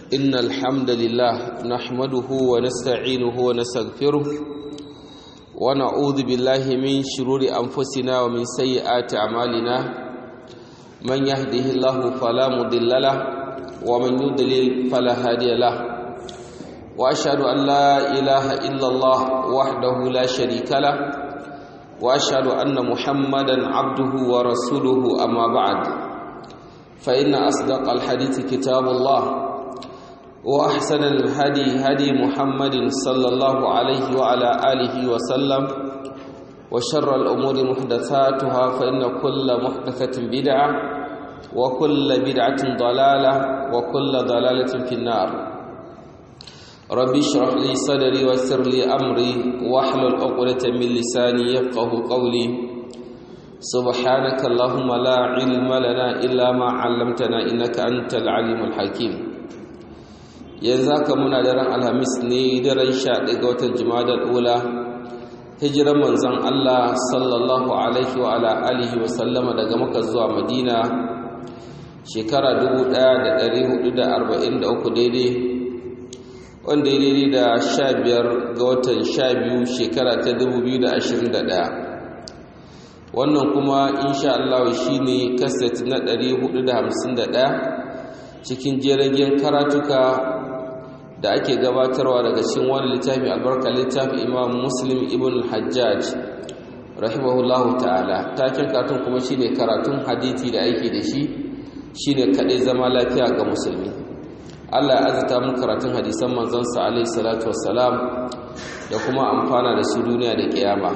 إن الحمد لله نحمده ونستعينه ونستغفره ونعوذ بالله من شرور أنفسنا ومن سيئات أعمالنا من يهده الله فلا مضل له ومن يضلل فلا هادي له وأشهد أن لا إله إلا الله وحده لا شريك له وأشهد أن محمدا عبده ورسوله أما بعد فإن أصدق الحديث كتاب الله وأحسن الهدي هدي محمد صلى الله عليه وعلى آله وسلم وشر الأمور محدثاتها فإن كل محدثة بدعة وكل بدعة ضلالة وكل ضلالة في النار ربي اشرح لي صدري ويسر لي أمري واحلل عقدة من لساني يفقه قولي سبحانك اللهم لا علم لنا إلا ما علمتنا إنك أنت العليم الحكيم yanzu haka muna daren alhamis ne daren sha ɗaya ga watan jimadar ula hijiran manzan Allah sallallahu alaihi wa ala alihi wa sallama daga maka zuwa madina shekara 1443 daidai wanda ya daidai da sha biyar ga watan sha biyu shekara ta 2021 wannan kuma insha Allah shi ne kaset na 451 cikin jiragen karatuka da ake gabatarwa daga cikin wani littafi albarka littafi imam muslim ibn hajjaj rahimahullahu ta'ala takin karatun kuma shine karatun hadithi da aiki da shi shine kadai zama lafiya ga musulmi Allah ya azata mu karatun hadisan manzon sa alaihi salatu wassalam da kuma amfana da su duniya da kiyama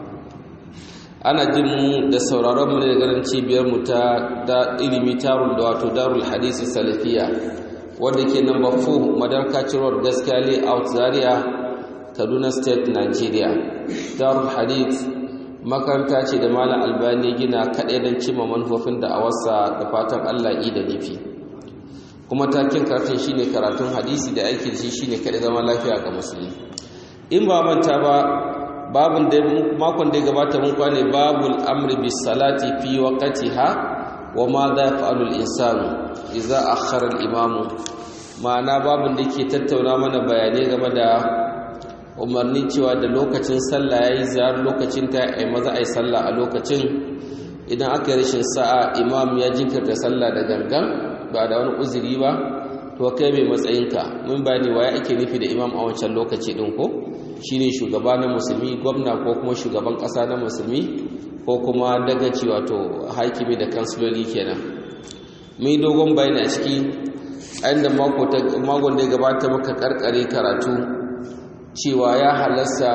ana jin mu da sauraron mu ne da garin cibiyar mu ta da ilimi tarul da wato darul hadisi salafiya wanda ke number 4 madarkacin road gaskiya layout zaria kaduna state nigeria darul hadith makaranta ce da malam albani gina kaɗai don cimma manufofin da a wasa da fatan allah yi da nufi kuma takin karatun shine karatun hadisi da aiki da shi shine kaɗai zama lafiya ga musulmi in ba manta ba babun da makon da ya gabata mun kwane babul amri bis salati fi waqtiha wa ma za yaf'alu al-insanu idza akhara al-imamu ma'ana babun da ke tattauna mana bayanai game da umarni cewa da lokacin sallah yayi ziyar lokacin ta ai maza ai sallah a lokacin idan aka yi rashin sa'a imam ya jinkirta sallah da gangan ba da wani uzuri ba to kai mai matsayinka mun bayani waye ake nufi da imam a wancan lokaci din ko shine shugaba na musulmi gwamna ko kuma shugaban kasa na musulmi ko kuma dagaci wato hakimi da kansiloli kenan mun dogon bayani a ciki a inda makon da ya gabata muka karkare karatu cewa ya halasta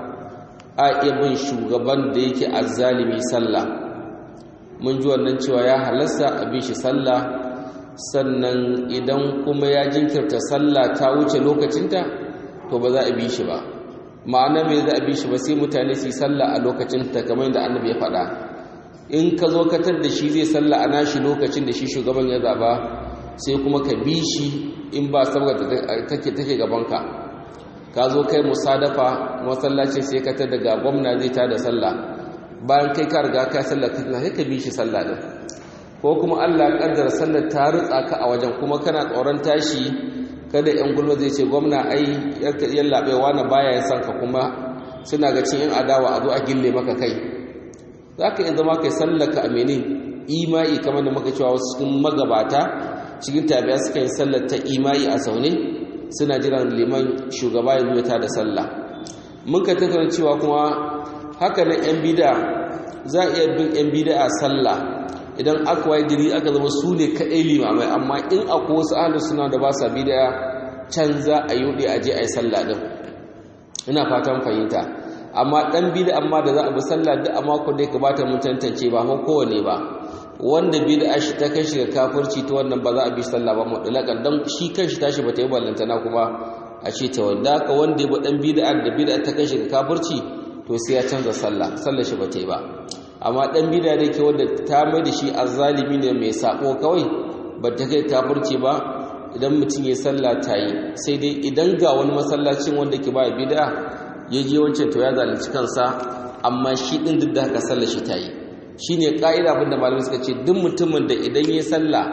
a iya bin shugaban da yake azzalimi sallah mun ji wannan cewa ya halasta a bin shi sallah sannan idan kuma ya jinkirta sallah ta wuce lokacinta to ba za a bi shi ba ma'ana mai za a bi shi ba sai mutane su yi sallah a lokacin ta kamar da annabi ya faɗa in ka zo katar da shi zai sallah a nashi lokacin da shi shugaban ya zaba sai kuma ka bi shi in ba saboda take take gabanka ka zo kai musadafa masallaci sai ka tar daga gwamna zai ta da sallah bayan kai ka riga ka sallah ka sai ka bi shi sallah din ko kuma Allah ya kaddara sallar ta rutsa ka a wajen kuma kana tsoron tashi kada yan gulma zai ce gwamna ai yallaɓe wani baya ya san ka kuma suna ga cin yan adawa a zo a gille maka kai za ka iya zama kai sallaka a mene imai kamar da maka cewa wasu cikin magabata cikin tabiya suka yi sallar ta imai a saune suna jiran liman shugaba ya zuwa ta da sallah mun ka tattauna cewa kuma haka nan yan bida za a iya bin yan bida a sallah idan aka waye gari aka zama su ne kaɗai limamai amma in akwai wasu ahalus suna da ba sa bidaya can za a yi a je a yi sallah ɗin ina fatan fahimta amma ɗan bida amma da za a bi sallah duk a mako da ya kamata mun tantance ba ko kowane ba wanda bida shi ta kai shi ga kafirci ta wannan ba za a bi sallah ba mutlaƙan dan shi kanshi tashi ba ta yi ballantana kuma a ce ta wanda haka wanda ya bi ɗan bida da bida ta kai shi ga kafirci to sai ya canza sallah sallah shi ba ta yi ba amma dan bida da ke wanda ta mai da shi azzalimi ne mai sako kawai ba ta kai kafirci ba idan mutum ya sallah ta yi sai dai idan ga wani masallacin wanda ke ba bida ya je wancan to ya zalunci kansa amma shi din duk da haka sallar shi ta yi shine ka'ida abin da malamai suka ce duk mutumin da idan ya sallah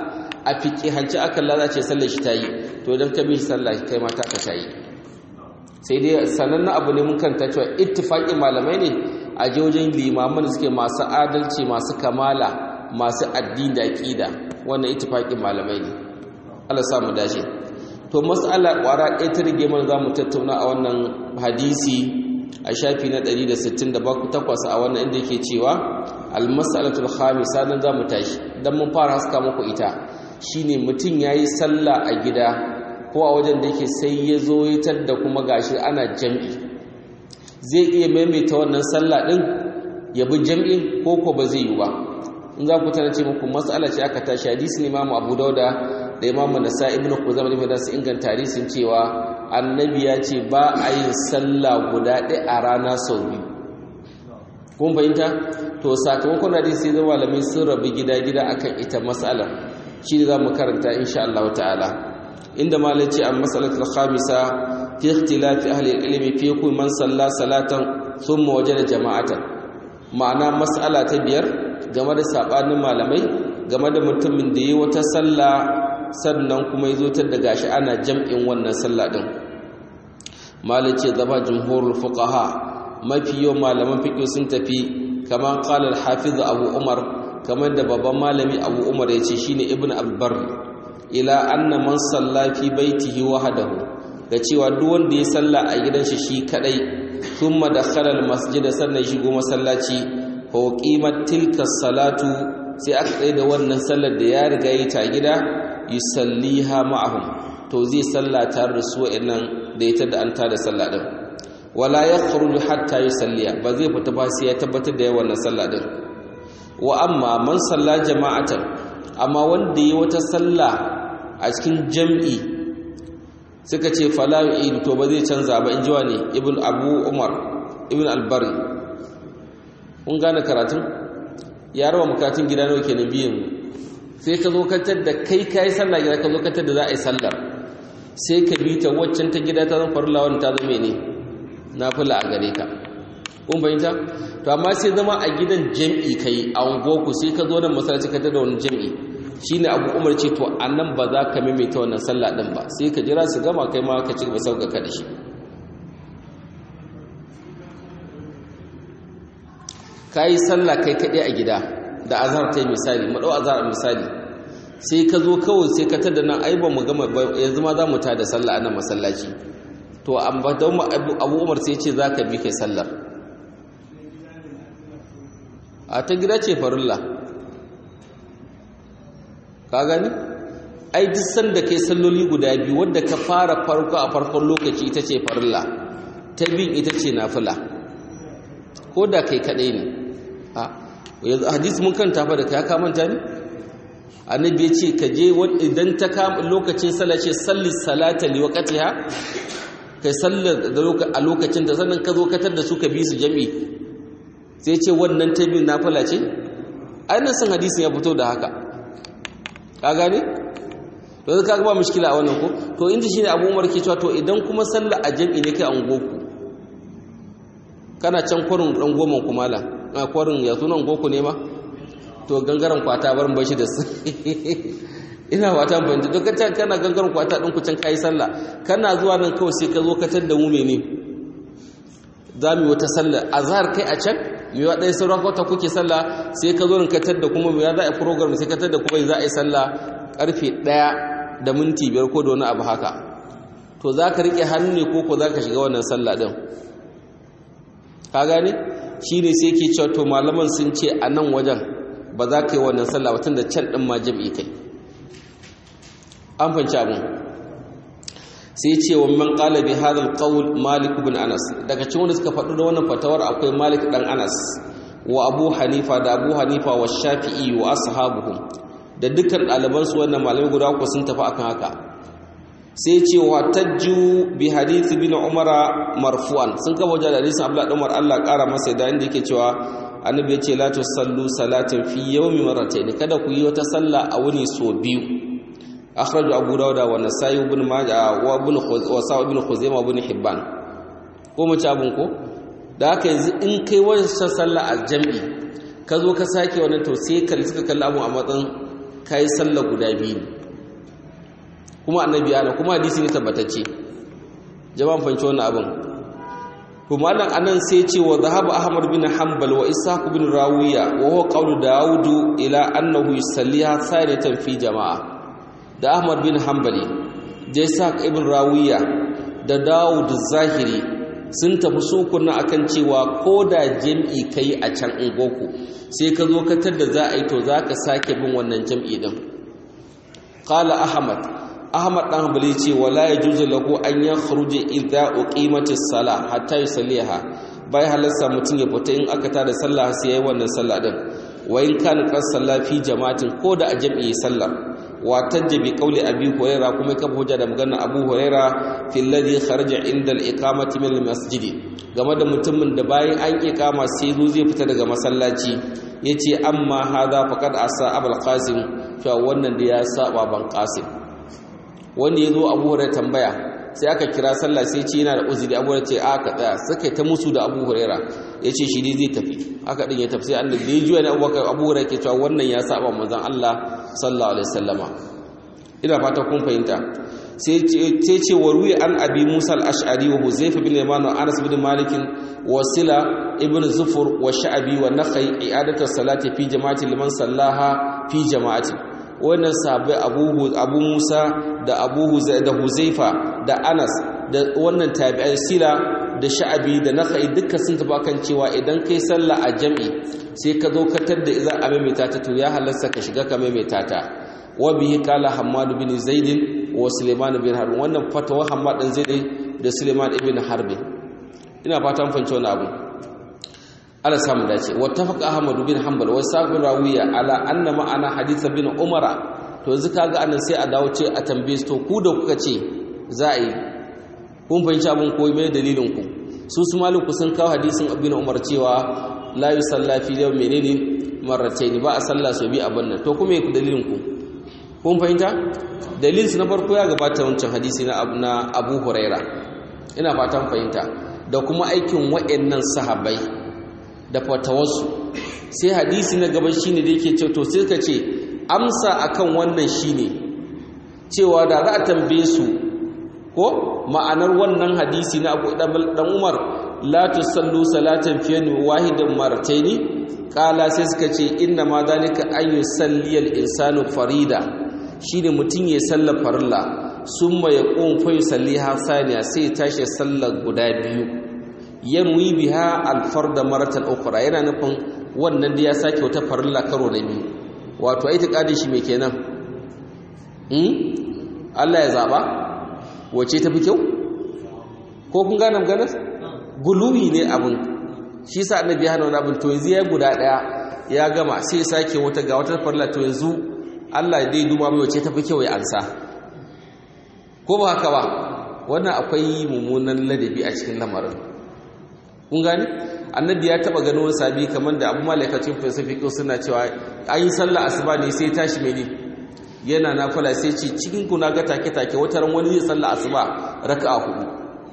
a fiƙihanci aka lalace sallar shi ta yi to idan ka bi shi sallah kai ma ta ka ta yi sai dai sanannen abu ne mun kanta cewa ittifaƙin malamai ne a wajen limaman suke masu adalci masu kamala masu addini da aƙida wannan ittifaƙin malamai ne Allah sa mu dace to mas'ala ƙwara ɗaya ta rige mana za mu tattauna a wannan hadisi a shafi na 168 a wannan inda yake cewa al-mas'alatul khamisa dan za mu tashi dan mun fara haska muku ita shine mutum yayi sallah a gida ko a wajen da yake sai ya zo ya da kuma gashi ana jam'i zai iya maimaita wannan sallah din ya bi jam'in ko ko ba zai yi ba in za ku tana ce muku mas'ala ce aka tashi hadisi ne Imam Abu Dauda da Imam Nasa'i ibn Khuzaimah da su inganta hadisin cewa annabi ya ce ba a yin sallah guda ɗaya a rana sau biyu kun fahimta to sakamakon hadisi zai malamai sun rabu gida-gida akan ita mas'alar shi ne za mu karanta insha Allah ta'ala inda malai ce an mas'alatul khamisa fi ikhtilafi ahli ilmi fi kulli man salla salatan thumma wajada jama'atan ma'ana mas'ala ta biyar game da sabanin malamai game da mutumin da yi wata sallah sannan kuma ya zo ta da gashi ana jam'in wannan sallah din malai ce zaba jumhurul fuqaha mafi yau malaman fiqh sun tafi kamar qala al-hafiz abu umar kamar da babban malami abu umar ya ce shine ibn albar ila anna man salla fi baitihi wahdahu da cewa duk wanda ya salla a gidan shi shi kadai thumma dakhala al-masjid sannan shigo masallaci fa qimat tilka salatu sai aka tsaye da wannan sallar da ya riga yi ta gida yusalliha ma'ahum to zai salla tare da su wa'annan da ita da an tada sallah din wala yakhruju hatta yusalliya ba zai fita ba sai ya tabbatar da yawan sallah din wa amma man salla jama'atan amma wanda yi wata salla a cikin jam'i suka ce fala yu'id to ba zai canza ba inji wani ibn abu umar ibn albari kun gane karatun ya rawa mukatun gida nawa kenan biyan sai ka zo katar da kai kai sallah gida ka zo katar da za a yi sallar sai ka bi ta waccan ta gida ta zan farla wani ta zama ne nafila a gare ka kun fahimta to amma sai zama a gidan jam'i kai a ungoku sai ka zo nan masallaci ka da wani jam'i shine abu umar ce to annan ba za ka maimaita wannan sallah din ba sai ka jira su gama kai ma ka ci gaba sauka ka da shi kai sallah kai kaɗai a gida da azhar ta misali mu dau azhar misali sai ka zo kawai sai ka tada nan ai ba mu gama yanzu ma za mu ta da sallah a nan masallaci to amma don abu umar sai ce za ka bi kai sallar a ta gida ce farilla ka gani ai duk sanda kai salloli guda biyu wadda ka fara farko a farkon lokaci ita ce farilla ta bin ita ce nafila ko da kai kadai ne a yanzu hadisi mun kanta fa da kai ka manta ne annabi ya ce ka je idan ta kama lokacin sallah ce salli salata li waqtiha kai sallar a lokacin da sannan ka zo katar da su ka bi su jami'i sai ce wannan ta biyu nafila ce ainihin sun hadisin ya fito da haka ka gane? to zai kaga ba mushkila a wannan ko to inda shine abu umar ke cewa to idan kuma sallar a jami'i ne kai an goku kana can kwarin dan goma kumala a kwarin ya sunan goku ne ma to gangaren kwata barin bashi da su ina wata fahimta to kace kana gangaren kwata din ku can kai sallah kana zuwa nan kawai sai ka zo ka tar da mu mene zamu wata sallah azhar kai a can me wa dai sauran kwata kuke sallah sai ka zo nan ka tar da kuma me za a program sai ka tar da kuma za a yi sallah karfe 1 da minti 5 ko da wani abu haka to zaka rike hannu ne ko ko zaka shiga wannan sallah din ka gane shine sai ke cewa to malaman sun ce a nan wajen ba za ka yi wannan sallah ba tun da can din ma jami'i kai an fanci abin sai ce wa man qala bi hadha alqawl malik ibn anas daga cikin wanda suka faɗi da wannan fatawar akwai malik dan anas wa abu hanifa da abu hanifa wa shafi'i wa ashabuhum da dukkan ɗaliban su wannan malamai guda uku sun tafi akan haka sai ce wa tajju bi hadith bin umar marfu'an sun kafa wajen hadisin abdullah dan umar Allah ƙara masa da inda yake cewa annabi ya ce la tusallu salatin fi yawmi marratayn kada ku yi wata sallah a wuni so biyu akhraju abu dawud wa nasai ibn majah wa ibn wa sa ibn khuzaimah ibn hibban ko mu ci abun ko da haka yanzu in kai wannan sallah a jami'i ka zo ka sake wannan to sai ka suka kalli abu a matsayin kai sallah guda biyu kuma annabi ana kuma hadisi ne tabbatacce jama'an fanci wannan abin kuma nan anan sai ce wa zahaba ahmad bin hanbal wa ishaq bin rawiya wa huwa qawlu daud ila annahu yusalliha thaniyatan fi jama'a da ahmad bin hanbali da ishaq ibn rawiya da daud zahiri sun tafi sukunna akan cewa ko da jam'i kai a can ungoku sai ka zo ka da za a yi to za ka sake bin wannan jam'i din qala ahmad ahmad dan hanbali ce wala yajuzu lahu an yakhruja idza uqimatis sala hatta yusalliha bai halarsa mutum ya fita in aka tada sallah sai yayi wannan sallah din wa in kana qas salla fi jama'atin ko da a jam'i sallar wa tajbi qawli abi huraira kuma ka hujja da maganar abu huraira fi alladhi kharaja inda al-iqamati min al-masjid game da mutumin da bayan an iqama sai zo zai fita daga masallaci yace amma hadha faqad asa abul qasim cewa wannan da ya saba ban qasim wanda ya zo abu huraira tambaya sai aka kira sallah sai ce yana da uzuri abu huraira ce a ka tsaya suka ta musu da abu huraira ya ce shi ne zai tafi aka ɗin ya tafi sai annabi da ya juya ne abubakar abu huraira ke cewa wannan ya saba manzon allah sallallahu alaihi wasallama ina fata kun fahimta sai ce wa ruwi an abi musa al-ash'ari wa huzaifa bin yaman wa anas bin malik wa sila ibn zufur wa sha'abi wa nakhai i'adatu salati fi jama'ati liman sallaha fi jama'ati wannan sabai abu musa da abu da huzaifa da anas da wannan tabi'ai sila da sha'abi da nakhai duka sun tafi kan cewa idan kai sallah a jam'i sai ka zo katar da idan a maimaita ta to ya halarsa ka shiga ka maimaita ta wa bihi qala hammad bin zaid wa sulaiman bin harb wannan fatawa hammad bin zaid da sulaiman ibn harb ina fatan fahimci wannan abu ala samu dace wattafaqa ahmad bin hanbal wa sa'ib rawiya ala anna ma'ana hadith bin umara to yanzu kaga anan sai a dawo ce a tambaye to ku da kuka ce za a yi kun fahimci abin ko mai dalilin ku su su maliku sun kawo hadisin ibn umar cewa la yusalla fi yawm menene marratayn ba a salla so bi abin nan to kuma ku dalilin ku kun fahimta dalilin su na farko ya gabata wancan hadisi na abu na abu huraira ina fatan fahimta da kuma aikin wa'annan sahabbai da fatawarsu sai hadisi na gaban shine da yake ce to sai ka ce amsa akan wannan shine cewa da za a tambaye su ko ma'anar wannan hadisi na Abu dan Umar la tusallu salatan fi wahidin marataini kala sai suka ce inna ma zalika an yusalli al-insanu farida shine mutun ya sallar farilla summa yaqum fa yusalliha saniya sai tashi sallar guda biyu yanwi biha alfarda maratan ukhra yana nufin wannan da ya sake wata farilla karo na biyu wato ai tiqadin shi me kenan hmm Allah ya zaba wace tafi kyau ko kun gane maganar guluwi ne abin shi sa annabi ya hana wani abin to yanzu ya guda daya ya gama sai ya sake wata ga wata farilla to yanzu Allah dai duba mai wace tafi kyau ya ansa ko ba haka ba wannan akwai mummunan ladabi a cikin lamarin kun gani annabi ya taba ganin wani sabi kamar da abu malaikacin pacific suna cewa an yi sallah asuba ne sai tashi mene yana nafila sai ce cikin ku na ga take take wata ran wani zai sallah asuba raka'a hudu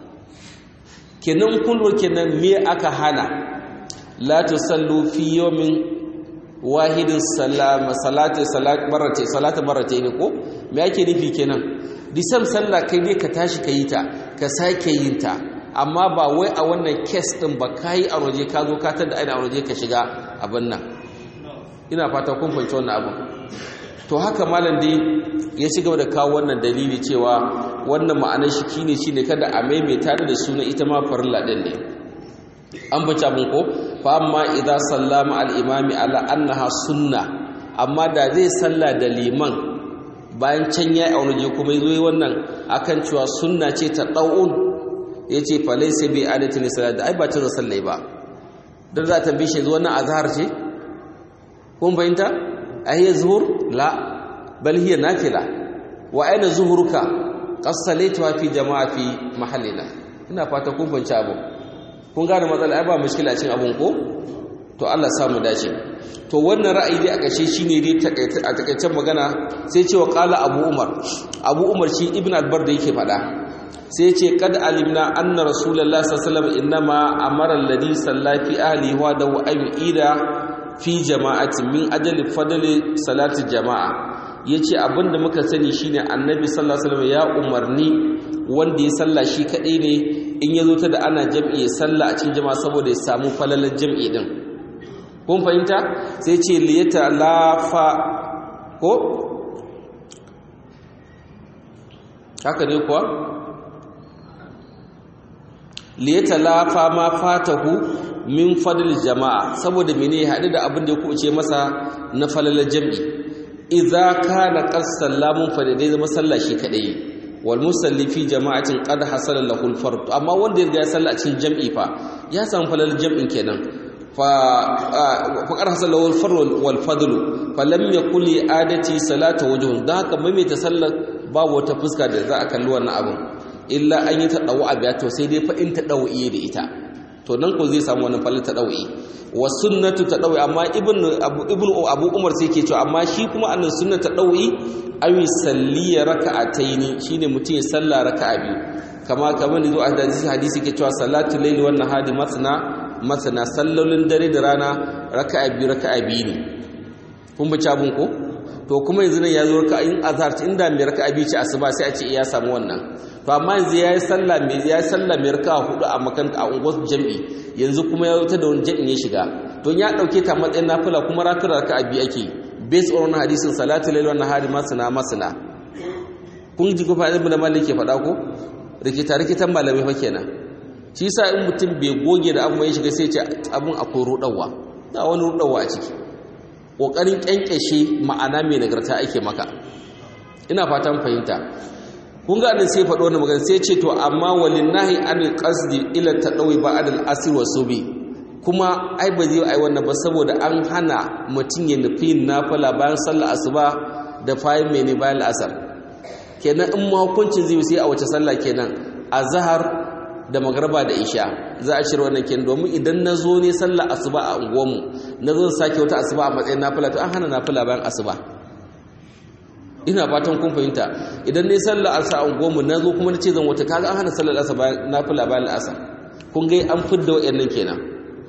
kenan kullu kenan me aka hana la tusallu fi yawmin wahidin salama salati salat barate salati barate ne ko me ake nufi kenan disam sallah kai ne ka tashi ka yi ta ka sake yin ta amma ba wai a wannan kes ɗin ba ka yi a waje ka zo ka tada aina a waje ka shiga abin nan ina fata kun fahimci wannan abu to haka malam dai ya ci gaba da kawo wannan dalili cewa wannan ma'anar shi kine shine kada a maimaita da suna ita ma farilla din ne an bace abin ko fa amma idza sallama al imami ala annaha sunna amma da zai salla da liman bayan can yayi aure kuma yazo wannan akan cewa sunna ce ta daun ya ce falai sai bai adatin salat da ai ba cin sallai ba don za ta bishe zuwa na azhar ce kun fahimta ahiya zuhur la bal hiya nafila wa aina zuhuruka qassalaitu fi jama'a fi mahallina ina fata kun fahimci abu kun gane matsala ai ba mushkila cin abun ko to Allah samu dace to wannan ra'ayi dai a kashe shine dai a takaicen magana sai cewa qala abu umar abu umar shi ibn albar da yake faɗa sai ce kad alimna anna rasulullahi sallallahu alaihi wasallam innama amara alladhi salla fi ahli wa da ayyida fi jama'atin min ajali fadli salati jama'a yace abinda muka sani shine annabi sallallahu alaihi wasallam ya umarni wanda ya salla shi kadai ne in yazo ta da ana jam'i ya salla a cikin jama'a saboda ya samu falalar jam'i din kun fahimta sai ce liyata lafa ko haka ne kuwa liyata lafa ma fatahu min fadl jama'a saboda mene ya haɗu da abin da ya kuce masa na falalar jam'i idza kana qasallamun fa dai zama sallah shi kadai wal musalli fi jama'atin qad hasala lahu al fard amma wanda ya riga ya salla a cikin jam'i fa ya samu falalar jam'in kenan fa faqad hasala lahu al fard wal fadl fa lam yakul li adati salata wajhun da haka mai ta sallar babu wata fuska da za a kalli wannan abin illa an yi ta dawo a biya to sai dai fa in ta dawo da ita to nan ko zai samu wannan falin ta dawi wa sunnatu ta dawi amma ibnu abu ibnu abu umar sai ke cewa amma shi kuma annan sunna ta dawi awi salliya raka'ataini shine mutum ya salla raka'a biyu kama kamar da zo a hadisi hadisi ke cewa salatu layli wan nahari masna masna sallolin dare da rana raka'a biyu raka'a biyu ne kun bi cabun ko to kuma yanzu nan ya zo raka'in azhar inda mai raka'a biyu ce asuba sai a ce ya samu wannan to amma yanzu ya yi sallah mai ya yi sallah mai raka hudu a makanta a unguwar jami'i yanzu kuma ya wuta da wani jami'in ya shiga to ya dauke ta matsayin nafila kuma rakar raka abi ake based on hadisin salatu lail wannan hari masana masana kun ji kufa ibn malik ke faɗa ko rikita rikitan malamai fa kenan shi yasa in mutum bai goge da abun ya shiga sai ce abun akwai rudawa da wani rudawa a ciki kokarin kyankyashe ma'ana mai nagarta ake maka ina fatan fahimta kun ga sai faɗo wannan magana sai ce to amma walinnahi an qasdi ila tadawi ba'd al-asr wa subi kuma ai ba zai ai wannan ba saboda an hana mutun ya nufi nafila bayan sallar asuba da fayin mene bayan asar kenan in ma hukuncin zai sai a wace sallah kenan azhar da magarba da isha za a shirya wannan kenan domin idan na zo ne sallar asuba a unguwarmu na zo sake wata asuba a matsayin nafila to an hana nafila bayan asuba ina fatan kun fahimta idan ne sallar asa an goma na zo kuma na ce zan wata kaga an hana sallar asa na fila bayan asa kun ga an fidda wa'annan kenan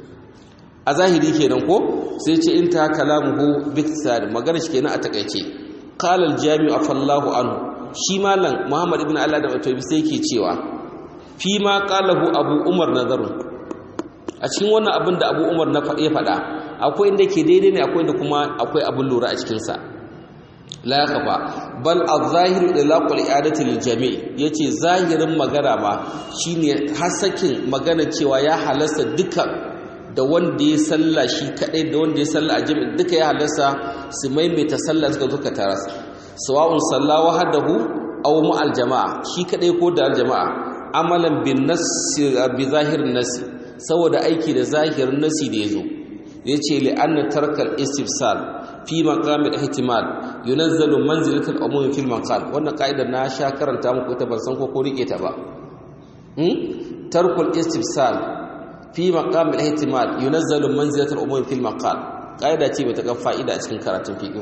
a zahiri kenan ko sai ce in ta kalamuhu biktisar magana shi kenan a takaice qala al-jami'u afallahu anhu shi malam muhammad ibn allah da matobi sai ke cewa fi ma qalahu abu umar nazarun a cikin wannan abin da abu umar na ya faɗa akwai inda ke daidai ne akwai inda kuma akwai abin lura a cikinsa la kafa bal az-zahiru ilaqul i'adati lil jami' yace zahirin magana ma shine hasakin magana cewa ya halasta duka da wanda ya salla shi kadai da wanda ya salla a jami'i duka ya halasta su maimaita sallah suka zuka taras sawa'un salla wahdahu aw ma'al jama'a shi kadai ko da jama'a amalan bin nass bi zahirin nass saboda aiki da zahirin nasi da yazo yace li anna tarkal istifsal fi maqamil ihtimal yunazzalu manzilatul umum fil maqal wannan kaidar na sha karanta muku ta ban san ko ko rike ta ba hmm tarkul istifsal fi maqamil ihtimal yunazzalu manzilatul umum fil maqal kaida ce bata ga fa'ida a cikin karatun fiqh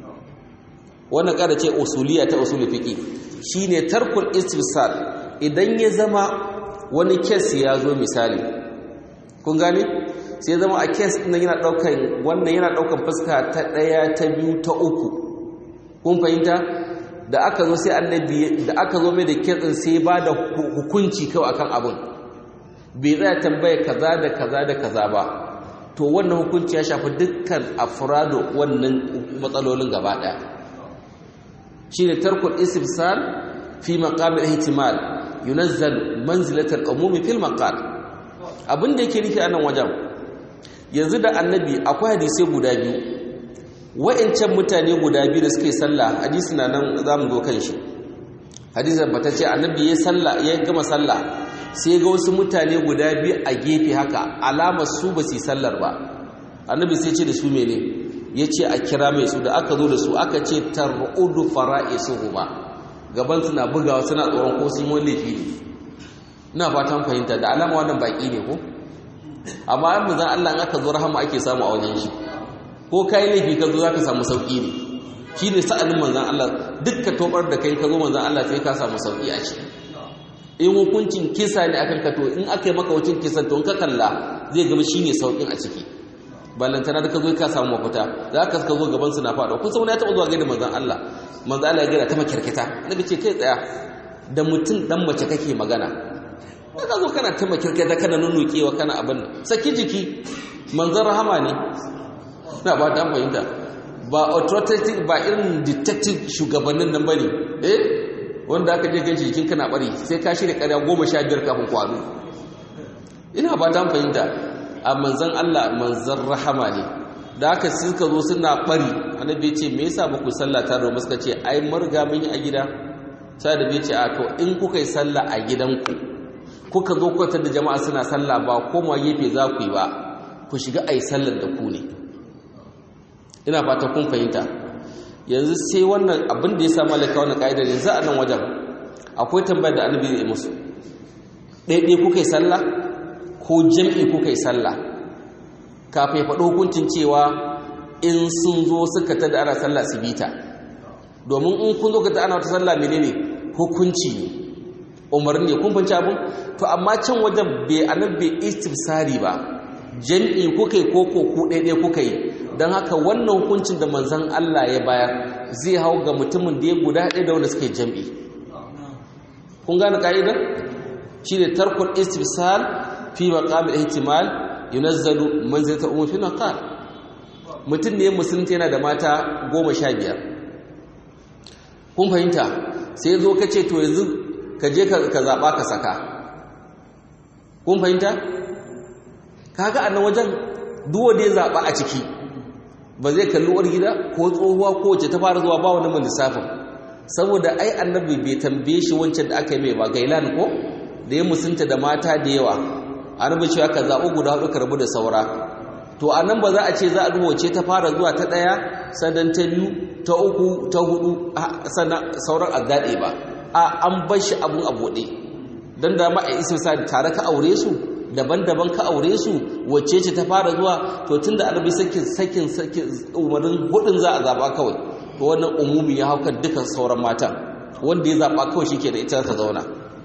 wannan kaida ce usuliya ta usul fiqh shine tarkul istifsal idan ya zama wani kes ya zo misali kun gane sai zama a kes nan yana daukan wannan yana daukan fuska ta daya ta biyu ta uku kun fahimta da aka zo sai annabi da aka zo mai da kes din sai ba da hukunci kawai akan abin bai tsaya tambaya kaza da kaza da kaza ba to wannan hukunci ya shafi dukkan afrado wannan matsalolin gaba daya shine tarkul istifsal fi maqamil ihtimal yunazzal manzilatal umumi fil maqal abin da yake nufi a nan wajen yanzu da annabi akwai hadisai guda biyu wa'ancan mutane guda biyu da suke sallah hadisi na nan za mu zo kan shi hadisi bata ce annabi ya sallah ya gama sallah sai ga wasu mutane guda biyu a gefe haka alamar su ba su sallar ba annabi sai ce da su mene ya ce a kira mai su da aka zo da su aka ce tar'udu fara'isuhu ba gaban suna bugawa suna tsoron ko sun wani laifi ne ina fatan fahimta da alama wannan baki ne ko amma yan muzan Allah in aka zo rahama ake samu a wajen shi ko kai laifi ka zo zaka samu sauki ne shine sa'anin manzon Allah dukkan tobar da kai ka zo manzon Allah sai ka samu sauki a ciki in hukuncin kisa ne akan ka to in aka yi maka wucin kisan to in ka kalla zai gama shine saukin a ciki ballantana da ka zo ka samu mafita za ka ka zo gaban su na faɗo kun san wani ya taɓa zuwa gaida manzon Allah manzon Allah ya gaida ta makirkita annabi ce kai tsaya da mutum dan mace kake magana ka zo kana ta makirkita kana nunukewa kana abin saki jiki manzon rahama ne na ba ta fahimta ba authoritative ba irin detective shugabannin nan bane eh wanda aka je ganshi jikin kana bari sai ka shirya ƙarya goma sha biyar kafin kwano ina ba ta fahimta a manzan Allah manzan rahama ne da aka suka zo suna bari annabi ce me yasa ba ku sallah ta da suka ce ai marga mun yi a gida sai da bai ce a to in kuka yi sallah a gidanku kuka zo kuka da jama'a suna sallah ba koma gefe za ku yi ba ku shiga ai sallar da ku ne ina fata kun fahimta yanzu sai wannan abin da ya sa malaka wannan ka'idar yanzu a nan wajen akwai tambayar da annabi zai musu ɗaiɗai kuka yi sallah ko jam'i kuka yi sallah kafin faɗo hukuncin cewa in sun zo suka ta da ana sallah su bita domin in kun zo ka ta ana wata sallah menene hukunci ne umarni kun fanci abin to amma can wajen bai annabi istifsari ba jam'i kuka yi ko ko ku ɗaiɗai kuka yi don haka wannan hukuncin da manzan Allah ya bayar zai hau ga mutumin da ya guda ɗaya da wanda suke jam'i kun gane ka'idar shi ne tarkul istifsal fi maqamil ihtimal yunazzalu manzilata ummi fi naqal mutum ne musulunta yana da mata goma sha biyar kun fahimta sai zo ka ce to yanzu ka je ka zaɓa ka saka kun fahimta kaga a nan wajen duwa da ya zaɓa a ciki ba zai kalli uwar gida ko tsohuwa ko wace ta fara zuwa ba wani mun lissafin saboda ai annabi bai tambaye shi wancan da aka yi mai ba gailan ko da ya musunta da mata da yawa annabi cewa ka zaɓi guda hudu ka rabu da saura to a nan ba za a ce za a duba wace ta fara zuwa ta ɗaya sannan ta biyu ta uku ta hudu sannan sauran a daɗe ba a an bar shi abun a buɗe don da ma a isa tare ka aure su daban-daban ka aure su wacce ce ta fara zuwa to tunda annabi sakin sakin sakin umarin hudun za a zaba kawai to wannan umumi ya hauka dukan sauran matan wanda ya zaba kawai shike da ita ta zauna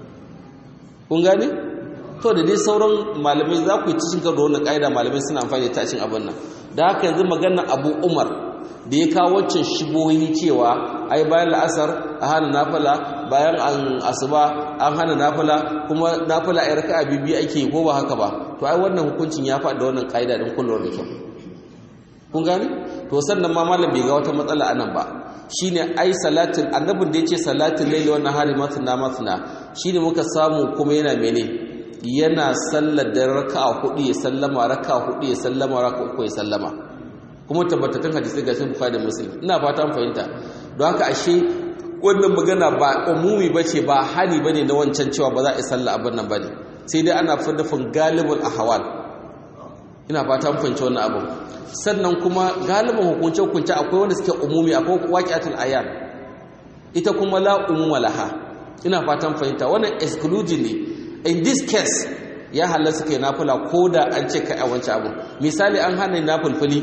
kun gane to da dai sauran malamai za ku yi cikin karo wannan kaida malamai suna amfani da tashin abin nan da haka yanzu magana Abu Umar da ya kawo waccan shibohi cewa ai bayan la'asar a hana nafila bayan an asuba an hana nafila kuma nafila a raka'a bibi ake ko ba haka ba to ai wannan hukuncin ya faɗa wannan kaida din kullum da kyau kun gane to sannan ma malam bai ga wata matsala anan ba shine ai salatin annabin da yace salatin laili wannan hari matna matna shine muka samu kuma yana mene yana sallar da raka'a hudu ya sallama raka'a hudu ya sallama raka'a uku ya sallama kuma tabbatattun hadisi ga sun bukhari da muslim ina fata an fahimta don haka ashe wannan magana ba umumi bace ba hani bane na wancan cewa ba za a yi sallah abin nan bane sai dai ana fadafin galibul ahwal ina fata an fahimci wannan abu sannan kuma galibin hukunce hukunce akwai wanda suke umumi akwai waqi'atul ayan ita kuma la umuma laha ina fatan fahimta wannan exclusively in this case ya halasta kai nafila ko da an ce kai a wancan abu misali an hana nafilfili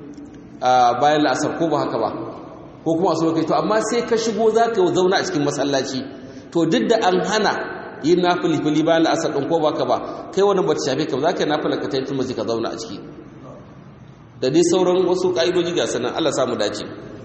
a bayan la'asar ko ba haka ba ko kuma su kai to amma sai ka shigo za ka zauna a cikin masallaci to duk da an hana yin nafilfili bayan la'asar ɗin ko ba ka ba kai wani ba ta shafe ka ba za ka yi nafila ka ta yi turmuzi ka zauna a ciki da dai sauran wasu ƙa'idoji ga sanan allah samu dace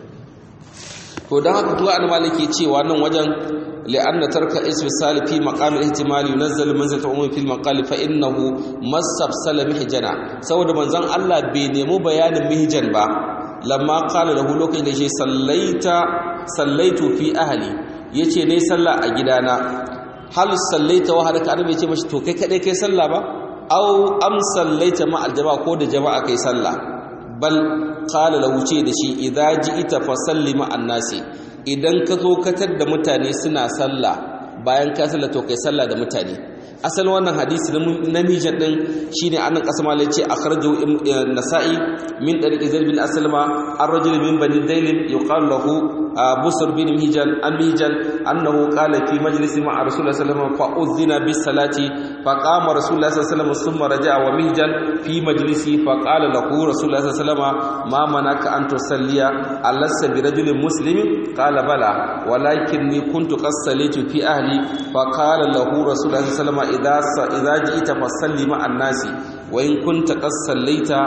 to don haka tuwa an malaki cewa nan wajen li'anna tarka ismi sali fi maqam al-ihtimal yunzal manzilata ummi fi al-maqal fa innahu masabsala mihjana saboda manzon Allah bai nemo bayanin mihjan ba lamma qala lahu lokacin da shi sallaita sallaitu fi ahli yace ne sallah a gidana hal sallaita wa halaka annabi yace mashi to kai kadai kai sallah ba aw am sallaita ma al-jama'a ko da jama'a kai sallah bal qala lahu ce da shi idza ji'ita fa sallima annasi idan ka zo katar da mutane suna sallah bayan ka sallah to kai sallah da mutane asalin wannan hadisi na mijan din shine annan kasama lai ce akhrajahu nasa'i min tariq zaid bin aslama ar-rajul min bani dailin yuqalu lahu busr bin mihjan an mihjan annahu qala fi majlisi ma rasulullah sallallahu alaihi wasallam fa uzina bis salati fa qama rasulullah sallallahu alaihi wasallam thumma raja'a wa mihjan fi majlisi fa qala lahu rasulullah sallallahu alaihi wasallam ma manaka an tusalliya alassa bi rajulin muslimin qala bala walakinni kuntu qad sallaitu fi ahli fa qala lahu rasulullah sallallahu alaihi wasallam idza idza ji'ta fasalli ma annasi wa in kunta qad sallaita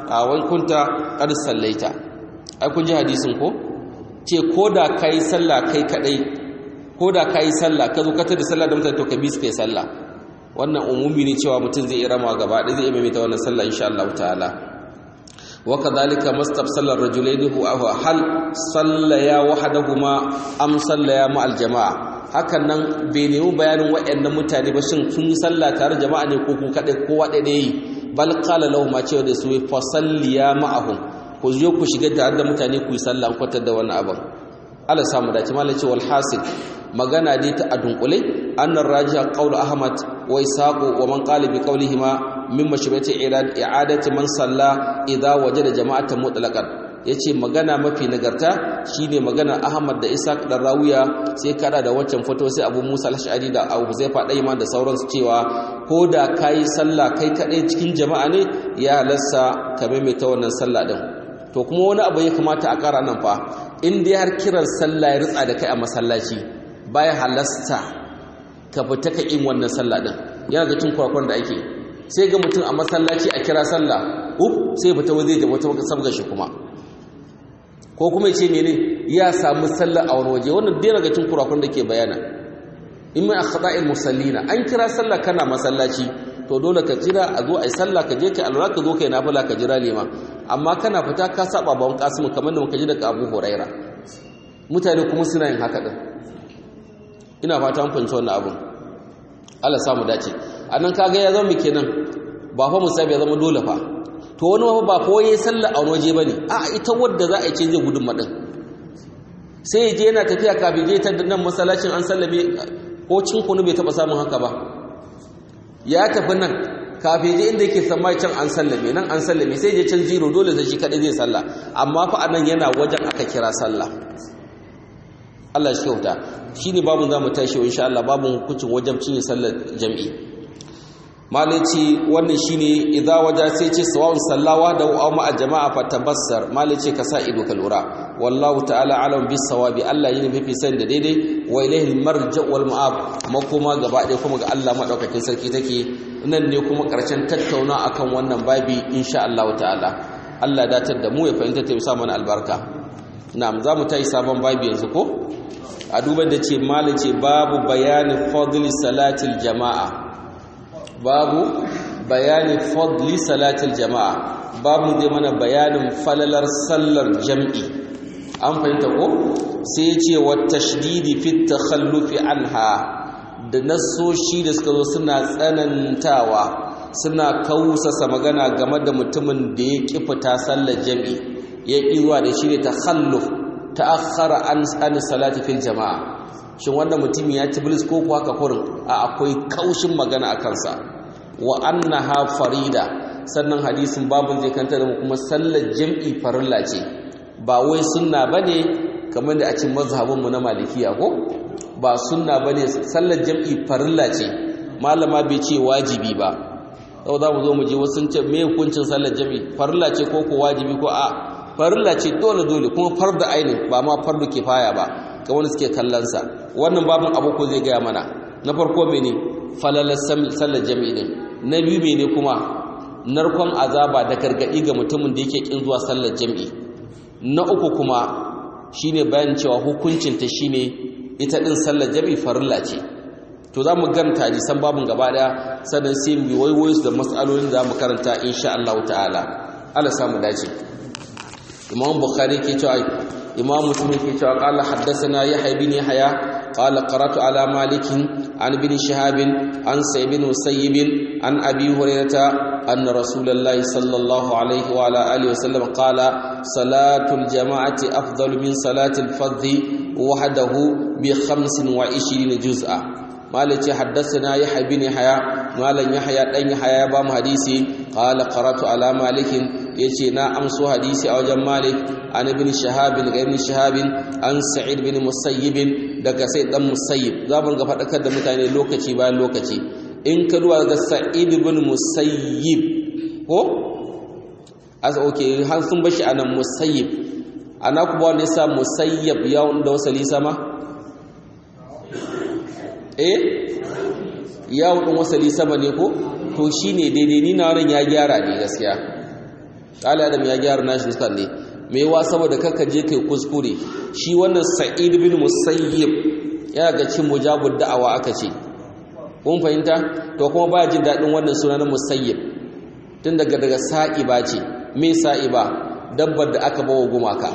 a wani kunta qad sallaita ai kun ji hadisin ko ce ko da kai sallah kai kadai ko da kai sallah ka zo ka tada sallah da mutane to ka bi su kai sallah wannan umumi ne cewa mutum zai iya rama gaba ɗaya zai iya maimaita wannan sallah insha Allah ta'ala wa kadhalika mastabsala ar-rajulaini huwa hal sallaya wahdahuma am sallaya ma'al jama'a hakan nan bai nemi bayanin waɗannan mutane ba shin sun yi sallah tare jama'a ne ko ku kaɗai kowa ɗaya yi bal qala lahum ma cewa da su fa salliya ma'ahum ku je ku shiga tare da mutane ku yi sallah an kwatar da wannan abin Allah samu dace malai ce wal hasil magana dai ta adunkule annar rajiha qawlu ahmad wa isaqu wa man qala bi qawlihima min mashru'ati i'adati man salla idza wajada jama'atan mutlaqan yace magana mafi nagarta shine magana ahmad da isaq da rawiya sai kada da waccan foto sai abu musa al-ash'ari da abu zaifa daiman da sauransu cewa ko da kai sallah kai kadai cikin jama'a ne ya halassa ka maimaita wannan sallah din to kuma wani abu ya kamata a kara nan fa in dai har kiran sallah ya ritsa da kai a masallaci baya halasta ka fita ka yin wannan sallah din yana ga cin kwarakwan da ake sai ga mutum a masallaci a kira sallah up sai fita waje da wata sabga shi kuma ko kuma yace mene ya samu sallah a wani waje wannan dai daga cin kwarakwan da ke bayana in mai akhda'il musallina an kira sallah kana masallaci to dole ka jira a zo ai sallah ka je kai alwala ka zo kai nafila ka jira lima amma kana fita ka saba bawon kasimu kamar da muka ji daga Abu Huraira mutane kuma suna yin haka din ina fata an fahimci wannan abun Allah samu dace anan kaga ya zama kenan ba fa musabi ya zama dole fa to wani ba fa waye sallah a wani waje bane a ita wadda za a ce zai gudun madin sai ya je yana tafiya kafin je ta nan masallacin an sallame ko cin kunu bai taba samun haka ba ya tafi nan kafin je inda yake samai can an sallame nan an sallame sai je can zero dole sai shi kadai zai sallah amma fa anan yana wajen aka kira sallah Allah shi kyauta shine babun zamu tashi insha Allah babun hukuncin wajen cinye sallar jami'i malaci wannan shine idza waja sai ce sawa'un sallawa da aw ma jama'a fa tabassar malaci ka sa ido ka lura wallahu ta'ala alam bis sawabi Allah yin mafi san da daidai wa ilayhi marja wal ma'ab makoma gaba ɗaya kuma ga Allah madaukakin sarki take nan ne kuma karshen tattauna akan wannan babi insha Allah ta'ala Allah datar da mu ya fahimta ta bisa mana albarka na'am za mu tayi sabon babi yanzu ko a duba da ce malace babu bayani fadli salatil jama'a babu bayani fadli salatil jama'a babu zai mana bayanin falalar sallar jam'i an fahimta ko sai ce wa tashdidi fi takhallufi anha da nasoshi da suka zo suna tsanantawa suna kausasa magana game da mutumin da ya ki fita sallar jam'i ya ƙi zuwa da shi ne takhalluf ta'akhkhara an an salati fil jama'a shin wannan mutum ya ci bilis ko kuwa haka kurin a akwai kaushin magana a kansa wa annaha farida sannan hadisin babun zai kanta da kuma sallar jam'i farilla ce ba wai sunna bane kamar da a cikin mazhabin mu na malikiya ko ba sunna bane sallar jam'i farilla ce malama bai ce wajibi ba sau za mu zo mu je wasu ce me hukuncin sallar jam'i farilla ce ko ko wajibi ko a farilla ce dole dole kuma farda ainin ba ma fardu kifaya ba ga wani suke kallonsa wannan babin abu ko zai gaya mana na farko mene falalar sallar jami'i din na biyu mene kuma narkon azaba da gargadi ga mutumin da yake kin zuwa sallar jami'i na uku kuma shine bayan cewa hukuncin ta shine ita din sallar jami'i farilla ce to za mu ganta hadisan babin gaba daya sannan sai mu waiwayo da matsalolin da mu karanta insha Allah ta'ala Allah samu dace imam bukhari ke cewa imam muslim ke cewa qala haddathana yahya bin yahya qala qara'tu ala malik an ibn shihab an sa'id bin musayyib an abi hurairah anna rasulullahi sallallahu alaihi wa ala alihi wasallam qala salatul jama'ati afdalu min salatil fardhi wahdahu bi 25 juz'a مالك حدثنا يحيى بن يحيى مالن يحيى دان يحيى ba mu hadisi qala qaratu ala malik yace na amso hadisi a wajen malik an ibn shahab bin ibn shahab an sa'id bin musayyib daga sai dan musayyib zamu ga fadakar da mutane lokaci bayan lokaci in ka duwa ga sa'id bin musayyib ko as okay har sun bashi anan musayyib ana ku ba ne sa musayyib ya da wasali sama eh ya hudun wasali sama ne ko to shine daidai ni na wannan ya gyara ne gaskiya qala adam ya gyara nashi nuskar ne me yawa saboda kaka je kai kuskure shi wannan sa'id bin musayyib yana ga cin mujabud da'awa aka ce kun fahimta to kuma ba jin dadin wannan suna na musayyib tun daga daga sa'iba ce me sa'iba dabbar da aka bawa gumaka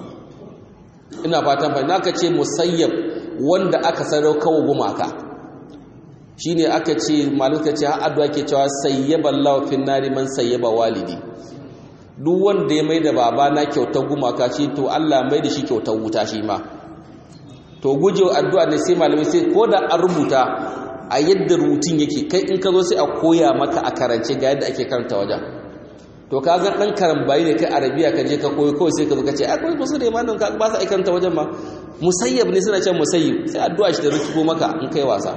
ina fatan fahimta aka ce musayyib wanda aka sadaukawa gumaka shine aka ce malaka ce har addu'a ke cewa sayyaballahu fin nari man sayyaba walidi duk wanda ya maida baba na kyautar gumaka shi to Allah mai da shi kyautar wuta shi ma to guje addu'a ne sai malamai sai ko da an rubuta a yadda rutun yake kai in ka zo sai a koya maka a karance ga yadda ake karanta wajen to ka ga dan karambayi ne kai arabiya ka je ka koyi kawai sai ka zo ka ce akwai kusa da imanin ka ba sa aikanta wajen ma musayyab ne suna cewa musayyib sai addu'a shi da rutubo maka in kai wasa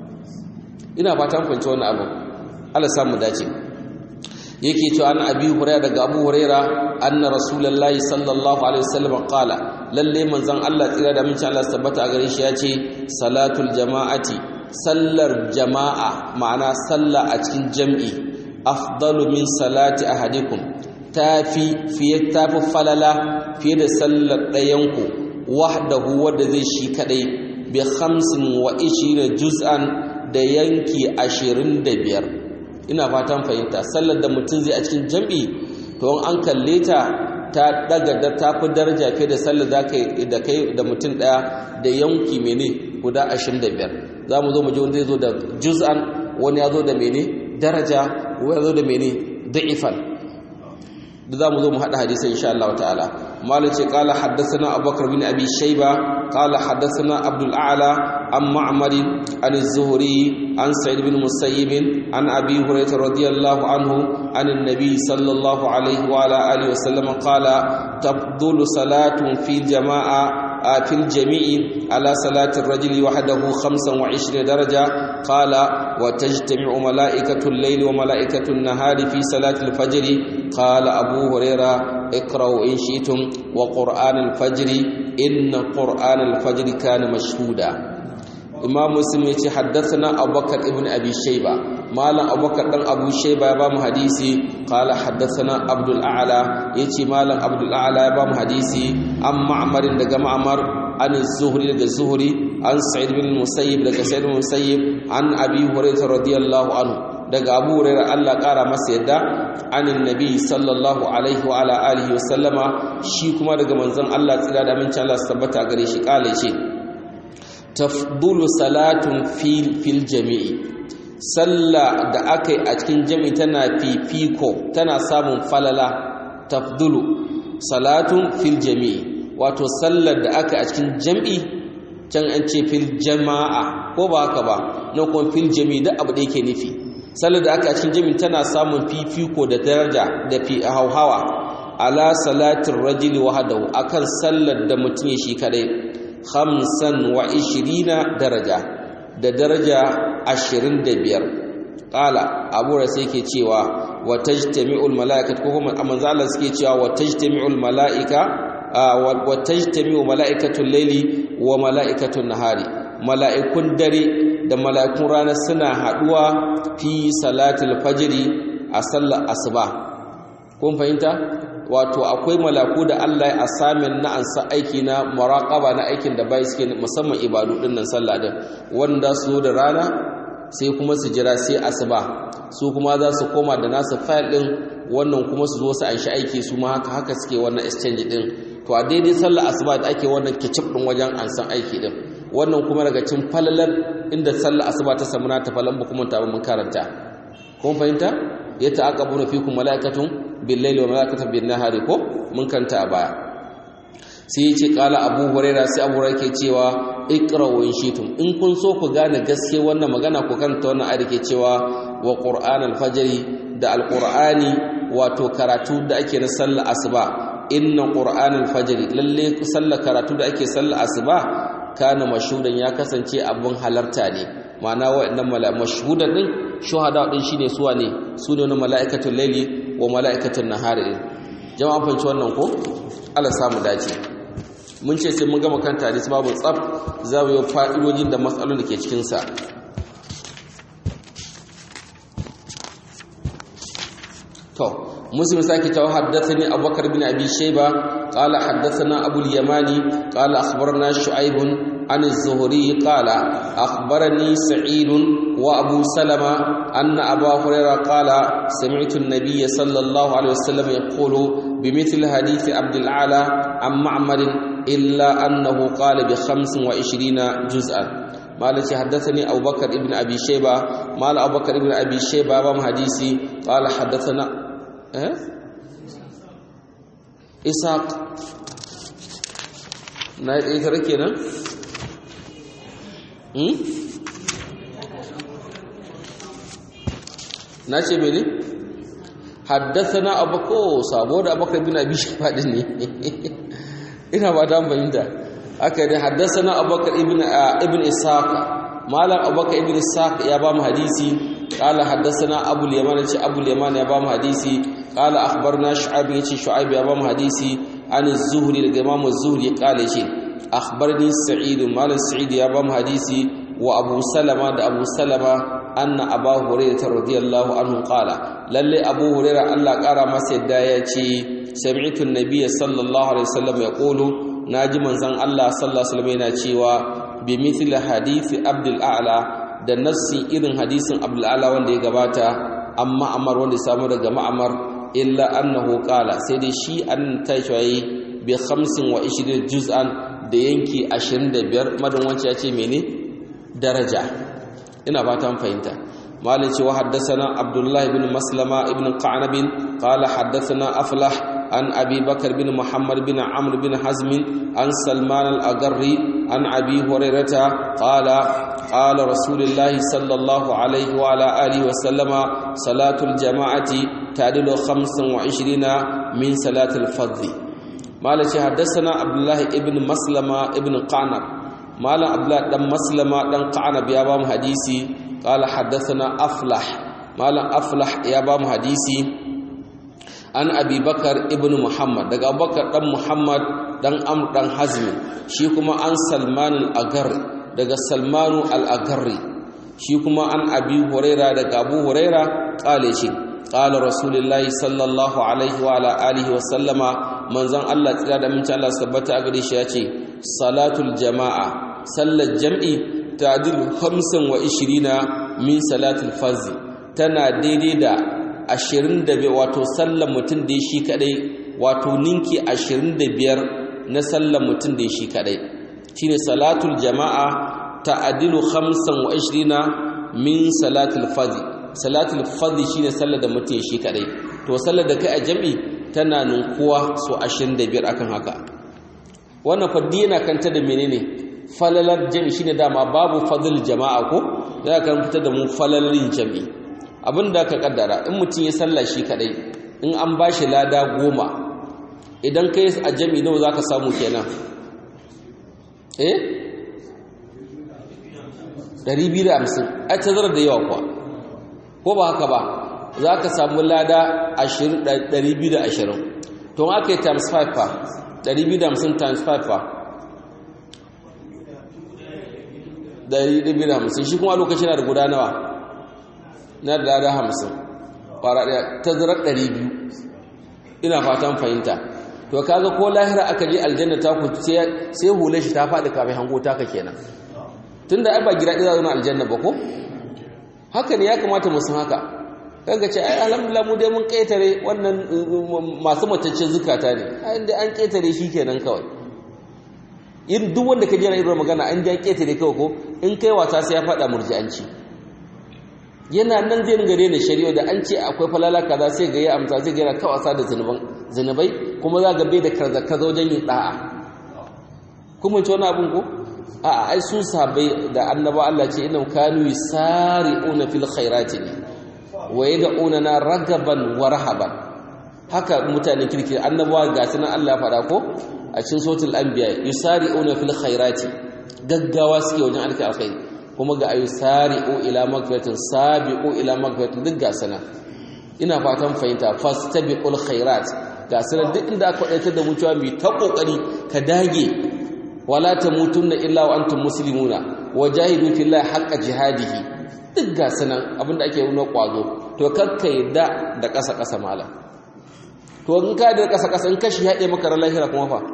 ina fatan kwanci wannan abu Allah samu dace yake cewa an abi hurairah daga abu hurairah anna rasulullahi sallallahu alaihi wasallam qala lalle manzon Allah tsira da minci Allah tabbata a gare shi yace salatul jama'ati sallar jama'a ma'ana salla a cikin jam'i afdalu min salati ahadikum tafi fiye tafi falala fiye da sallar ɗayanku wahdahu wanda zai shi kadai bi khamsin wa ishira juz'an da yanki ashirin da biyar ina fatan fahimta sallar da mutum zai a cikin jam'i to an kalle ta ta daga da ta fi daraja fiye da sallar da kai da kai da mutum daya da yanki mene guda ashirin da biyar za mu zo mu ji wanda zai zo da juz'an wani ya zo da mene daraja wani ya zo da mene da'ifan da za mu zo mu haɗa hadisai insha Allah ta'ala مالك قال حدثنا أبو بكر بن أبي شيبة قال حدثنا عبد الأعلى عن معمر عن الزهري عن سعيد بن مسيب عن أبي هريرة رضي الله عنه عن النبي صلى الله عليه وعلى آله وسلم قال تفضل صلاة في الجماعة في الجميع على صلاة الرجل وحده خمسا وعشرين درجة قال وتجتمع ملائكة الليل وملائكة النهار في صلاة الفجر قال أبو هريرة اقرأوا إن شئتم وقرآن الفجر إن قرآن الفجر كان مشهودا إمام مسلم يتي حدثنا أبو بكر ابن أبي شيبة مالا أبو بكر بن أبو شيبة يبام حديثي قال حدثنا عبد الأعلى يتي مالا عبد الأعلى يبام حديثي أم معمر دقى معمر عن الزهري دقى الزهري عن سعيد بن المسيب دقى سعيد بن المسيب عن أبي هريرة رضي الله عنه daga abu hurairah Allah ƙara masa yadda anin nabi sallallahu alaihi wa ala alihi wa sallama shi kuma daga manzon Allah tsira da aminci Allah tabbata gare shi kale ce tafdulu salatun fil fil jami'i salla da akai a cikin jami'i tana fifiko tana samun falala tafdulu salatun fil jami'i wato sallar da aka a cikin jami'i can an ce fil jama'a ko ba haka ba na kuma fil jami'i duk abu da yake nufi sallar da aka cikin jami'in tana samun fifiko da daraja da fi hauhawa ala salatin rajuli wahadahu akan sallar da mutum ya shi kadai khamsan wa ishirina daraja da daraja ashirin da biyar ƙala abu da sai ke cewa wa tajtami'ul mala'ikat ko kuma manzo Allah suke cewa wa tajtami'ul mala'ika wa tajtami'u mala'ikatul layli wa mala'ikatul nahari mala'ikun dare da mala'ikun rana suna haɗuwa fi salatul fajiri a sallar asuba kun fahimta wato akwai malaku da Allah ya asamin na ansa aiki na muraqaba na aikin da bai suke musamman ibadu din nan sallah din wanda su da rana sai kuma su jira sai asuba su kuma za su koma da nasu file din wannan kuma su zo su anshi aiki su ma haka haka suke wannan exchange din to a daidai sallar asuba da ake wannan kicip din wajen ansan aiki din wannan kuma daga cin falalar inda sallar asuba ta samu ta falan ba kuma ta mun karanta kun fahimta ya ta'aqabuna fikum malaikatun bil-laili wa malaikatun bin-nahari ko mun kanta a baya sai yace qala abu huraira sai abu huraira ke cewa iqra'u in shitum in kun so ku gane gaske wannan magana ku kanta wannan ayat ke cewa wa qur'an al-fajr da al-qur'ani wato karatu da ake na sallar asuba inna qur'an al-fajr lalle sallar karatu da ake sallar asuba kana mashhudan ya kasance abun halarta ne ma'ana wa'annan mashhudan din shuhada din shine suwa ne su ne mala'ikatul layli wa mala'ikatul nahari jama'a fanci wannan ko Allah samu dace mun ce sai mun gama kanta hadisi babu tsaf za mu yi fa'idojin da matsalolin da ke cikin sa to مسلم ساكت حدثني أبو بكر بن أبي شيبة قال حدثنا أبو اليماني قال أخبرنا شعيب عن الزهري قال أخبرني سعيد وأبو سلمة أن أبا هريرة قال سمعت النبي صلى الله عليه وسلم يقول بمثل حديث عبد الأعلى عن معمر إلا أنه قال بخمس وعشرين جزءا مالك حدثني أبو بكر ابن أبي شيبة مال أبو بكر ابن أبي شيبة بام حديثي قال حدثنا أه؟ إسحاق نايت إيه تركينا هم nace mene haddathana abako sabo da abakar bin abi shafa din ne ina ba ta fahimta aka da haddasana abubakar ibn ibn ishaq malam abubakar ibn ishaq ya ba mu hadisi qala haddasana abu al-yaman ce abu al-yaman ya ba mu hadisi qala akhbarna shu'aib yace shu'aib ya ba mu hadisi an az-zuhri daga imam az-zuhri qala yace akhbarni sa'id malam sa'id ya ba mu hadisi wa abu salama da abu salama anna abu hurairah radiyallahu anhu qala lalle abu hurairah Allah kara masa yadda ya ce sami'tu an-nabiy sallallahu alaihi wasallam yaqulu naji manzon Allah sallallahu alaihi wasallam yana cewa bi mithli hadisi abdul a'la da nassi irin hadisin abdul a'la wanda ya gabata amma amar wanda ya samu daga ma'amar illa annahu qala sai dai shi an tashi bi 25 juz'an da yanki 25 madan wance ya ce mene daraja ina fatan fahimta مالك وحدثنا عبد الله بن مسلمة بن قعنب قال حدثنا أفلح عن أبي بكر بن محمد بن عمرو بن حزم عن سلمان الأقري عن أبي هريرة قال قال رسول الله صلى الله عليه وعلى آله وسلم صلاة الجماعة تعدل خمسا وعشرين من صلاة الفضل مالك حدثنا عبد الله بن مسلمة بن قعنب مالا عبد الله بن مسلمة بن قعنب يا بام حديثي قال حدثنا أفلح مالا أفلح يا بام حديثي an abi bakar ibn muhammad daga abubakar dan muhammad dan amr dan hazmi shi kuma an salman al-agar daga salmanu al-agarri shi kuma an abi huraira daga abu huraira kale shi qala rasulullahi sallallahu alaihi wa ala alihi wa sallama manzon Allah tsira da mun Allah sabbata a gare shi yace salatul jama'a sallar jam'i ta'dilu 25 min salatul fardh tana daidai da ashirin da biyar wato sallan mutum da shi kadai wato ninki ashirin da biyar na sallan mutum da shi kadai shine salatul jama'a ta'adilu khamsan wa ishirina min salatul fadhi salatul fadhi shine sallar da mutum shi kadai to sallar da kai a jami tana ninkuwa so ashirin da biyar akan haka wannan faddi yana kanta da menene falalar jami shine dama babu fadl jama'a ko da kan fitar da mu falalin jami'i abin da ka kaddara in mutum ya sallah shi kadai in an ba shi lada goma idan ka yi a jami nawa za ka samu kenan eh 250 a tazarar da yawa kuwa ko ba haka ba za ka samu lada 220 to aka yi times 5 fa 250 times 5 fa 250 shi kuma lokacin na da guda nawa na da lada hamsin fara ɗaya tazarar ɗari biyu ina fatan fahimta to kaga ko lahira aka je aljanna ta ku sai hule shi ta faɗi kafin hango taka kenan tunda ai ba gida ɗaya zuwa aljanna ba ko haka ne ya kamata mu san haka kaga ce ai alhamdulillah mu dai mun ƙetare wannan masu mataccen zukata ne ai inda an ƙetare shi kenan kawai in duk wanda ka jira irin magana an ja ƙetare kawai ko in kai wata sai ya faɗa murji'anci yana nan zai ringa daina shari'a da an ce akwai falala kaza sai ga ya amsa sai ga yana kawasa da zunuban zunubai kuma za ga bai da kaza wajen yin da'a kuma ci wani abin ko a ai su sabai da annaba Allah ce inna kanu yusari'una fil khairati wa yad'una na ragaban wa rahaban haka mutanen kirki annabawa ga sunan Allah fara ko a cikin suratul anbiya yusari'una fil khairati gaggawa suke wajen alka alkhairi kuma ga ayu sari'u ila magfiratin sabiqu ila magfiratin duk ga sana ina fatan fahimta fastabiqul khairat ga sana duk inda aka daita da mutuwa mai ta kokari ka dage wala tamutunna illa wa antum muslimuna wajahidu fillahi haqqa jihadihi duk ga sana abinda ake nuna kwazo to kakka yadda da kasa kasa mala to in ka da kasa kasa in kashi haɗe maka ran lahira kuma fa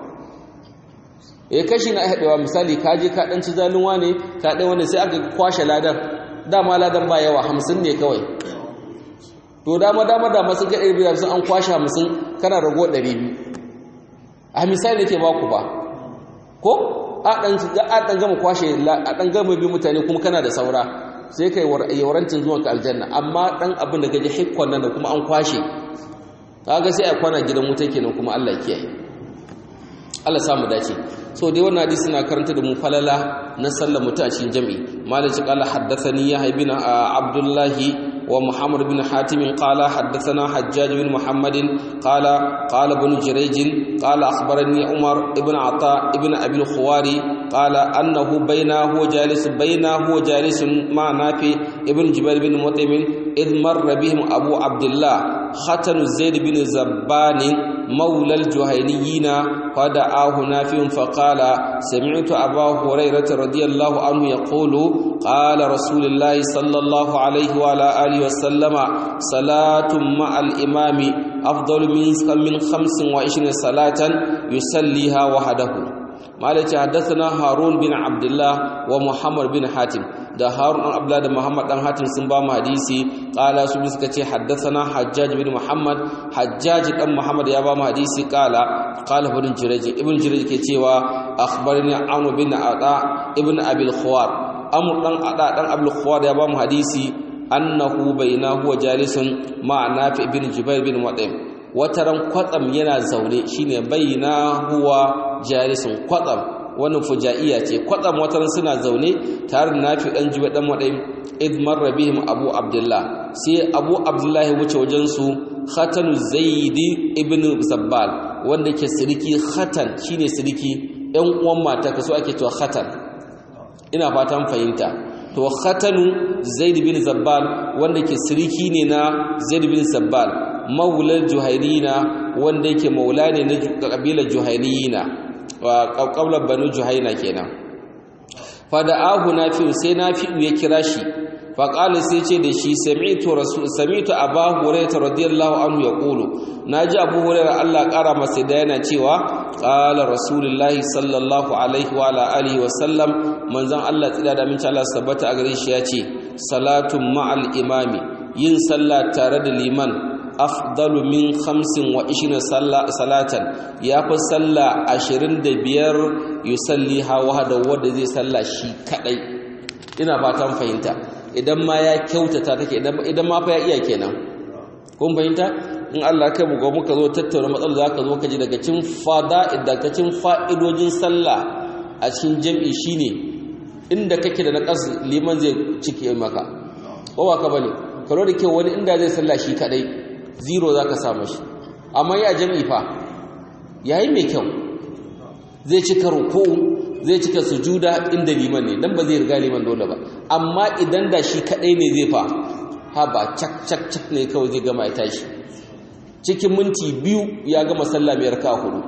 eh kashi na haɗewa misali ka je ka ɗan ci zalunwa ne ka ɗan wanda sai aka kwashe ladan dama ladan ba yawa hamsin ne kawai to dama dama dama sun ga ɗari biyu sun an kwashe hamsin kana rago ɗari biyu a misali ke ba ku ba ko a ɗan gama kwashe a ɗan gama biyu mutane kuma kana da saura sai ka yi warancin zuwan ka aljanna amma ɗan abin da gaji hikkon nan da kuma an kwashe kaga sai a kwana gidan wuta kenan kuma Allah kiyaye Allah samu dace so dai wannan hadisi na karanta da mu falala na sallar mutu a cikin jami'i malik qala haddathani ya ibn abdullahi wa muhammad bin hatim qala haddathana hajjaj bin muhammadin qala qala ibn jurayj qala akhbarani umar ibn ata ibn abi al-khuwari qala annahu bainahu jalis bainahu jalis ma nafi ibn jubair bin mutaim id marra bihim abu abdullah khatanu zaid bin zabban مولى الجهينيين فدعاه نافع فقال سمعت أبا هريرة رضي الله عنه يقول قال رسول الله صلى الله عليه وعلى آله وسلم صلاة مع الإمام أفضل من خمس وعشرين صلاة يصليها وحده مالك حدثنا هارون بن عبد الله ومحمد بن حاتم da Harun dan Abdullah da Muhammad dan Hatim sun ba mu hadisi qala su suka ce haddathana Hajjaj bin Muhammad Hajjaj dan Muhammad ya ba mu hadisi qala qala ibn Jurayj ibn Jurayj ke cewa akhbarani Amr bin Ada ibn Abi al-Khawar Amr dan Ada dan Abi al-Khawar ya ba mu hadisi annahu bainahu wa jalisun ma Nafi ibn Jubair bin Mut'im wataran kwatsam yana zaune shine bainahu wa jalisun kwatsam wannan fujaiya ce kwatsam watan suna zaune tare da nafi dan jiba dan wadai id marra bihim abu abdullah sai abu abdullah wuce wajen su khatanu zaidi ibn zabbal wanda ke siriki khatan shine siriki ɗan uwan mata kaso ake cewa khatan ina fatan fahimta to khatanu zaid bin zabbal wanda ke siriki ne na zaid bin zabbal maulal juhairina wanda yake maula ne na kabilar juhairina wa ƙauƙaular banu juhaina kenan fada'ahu nafi'u sai nafi'u ya kira shi faƙali sai ce da shi sami'tu rasul sami'tu abu hurairah radiyallahu anhu yaqulu naji abu hurairah Allah ƙara masa da yana cewa qala rasulullahi sallallahu alaihi wa ala alihi wa sallam manzon Allah tsida da min Allah sabbata a gare shi ya ce salatun ma'al imami yin sallah tare da liman afdalu min khamsin wa ishina salatan ya fi salla ashirin da biyar yusalli hawa da wadda zai salla shi kadai ina fatan fahimta idan ma ya kyautata take idan ma fa ya iya kenan kun fahimta in Allah kai buga muka zo tattauna matsalar za ka zo ka ji daga cin fada daga cin fa'idojin sallah a cikin jam'i shine inda kake da naqas liman zai cike maka ko ba ka bane karo da kyau wani inda zai sallah shi kadai zero za ka samu shi amma ya jam'i fa yayi mai kyau zai cika ruku zai cika sujuda inda liman ne dan ba zai riga liman dole ba amma idan da shi kadai ne zai fa ha ba cak cak cak ne kawai zai gama ya tashi cikin minti biyu ya gama sallah mai raka hudu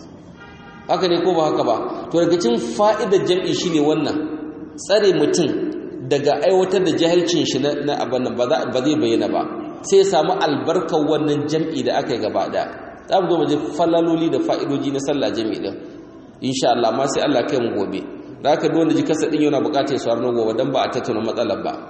haka ne ko ba haka ba to daga cikin fa'idar jam'i shine wannan tsare mutum daga aiwatar da jahilcin shi na abin nan ba zai bayyana ba sai samu albarkar wannan jam'i da aka yi gaba da za mu zo mu je falaloli da fa'idoji na sallah jam'i din insha Allah ma sai Allah kai mu gobe da aka wanda ji kasa din yana bukatar su harno gobe dan ba a tattauna matsalar ba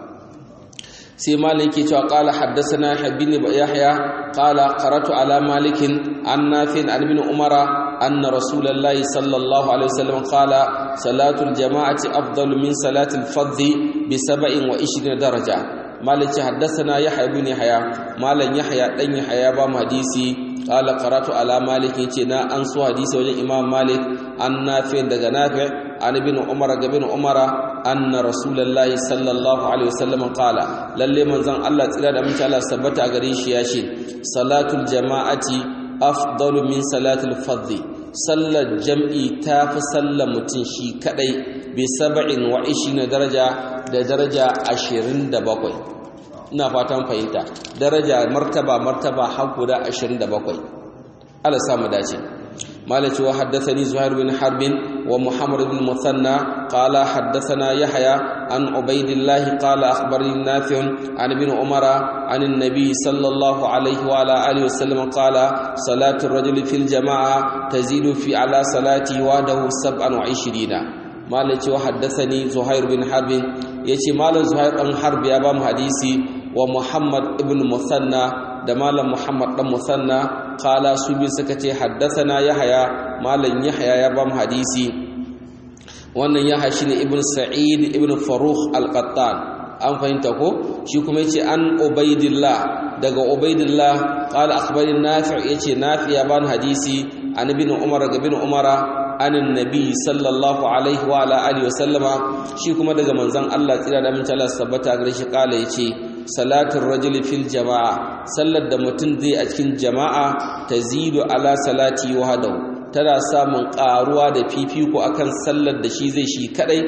sai malik yake cewa qala haddathana habibni yahya qala qaratu ala malikin an nafin an ibn umara anna rasulullahi sallallahu alaihi wasallam qala salatul jama'ati afdalu min salatil fardhi bi 27 daraja malik haddathana yahya ibn yahya malan yahya dan yahya ba mu hadisi qala qaratu ala malik yace na an so hadisi wajen imam malik an nafi daga nafi an ibn umar ga ibn umar anna rasulullahi sallallahu alaihi wasallam qala lalle manzon Allah tsira da mutum Allah sabbata gare shi ya ce salatul jama'ati afdalu min salatul fardhi sallar jam'i ta fi sallar mutum shi kadai bi saba'in wa ishina daraja da daraja ashirin da bakwai ina fatan fahimta daraja martaba martaba har guda ashirin da bakwai Allah samu dace مالك وحدثني زهير بن حرب ومحمد بن المثنى قال حدثنا يحيى عن عبيد الله قال أخبرني نافع عن ابن عمر عن النبي صلى الله عليه وعلى آله وسلم قال صلاة الرجل في الجماعة تزيد في على صلاته وحده سبعا وعشرين مالك وحدثني زهير بن حرب يتي مال زهير بن حرب يا بام حديثي ومحمد ابن مثنى da malam Muhammad dan Musanna kala su bi suka ce haddathana Yahya malam Yahya ya bam hadisi wannan Yahya shine ibn Sa'id ibn Farukh al-Qattan an fahimta ko shi kuma yace an Ubaidillah daga Ubaidillah qala akhbarani Nafi' yace Nafi ya ban hadisi an ibn Umar ga ibn Umar anin nabi sallallahu alaihi wa ala alihi wa sallama shi kuma daga manzon Allah tsira da min Allah sabbata gare shi kala yace salatul rajuli fil jama'a sallar da mutum zai a cikin jama'a tazidu ala salati wahdahu tana samun karuwa da fifiko akan sallar da shi zai shi kadai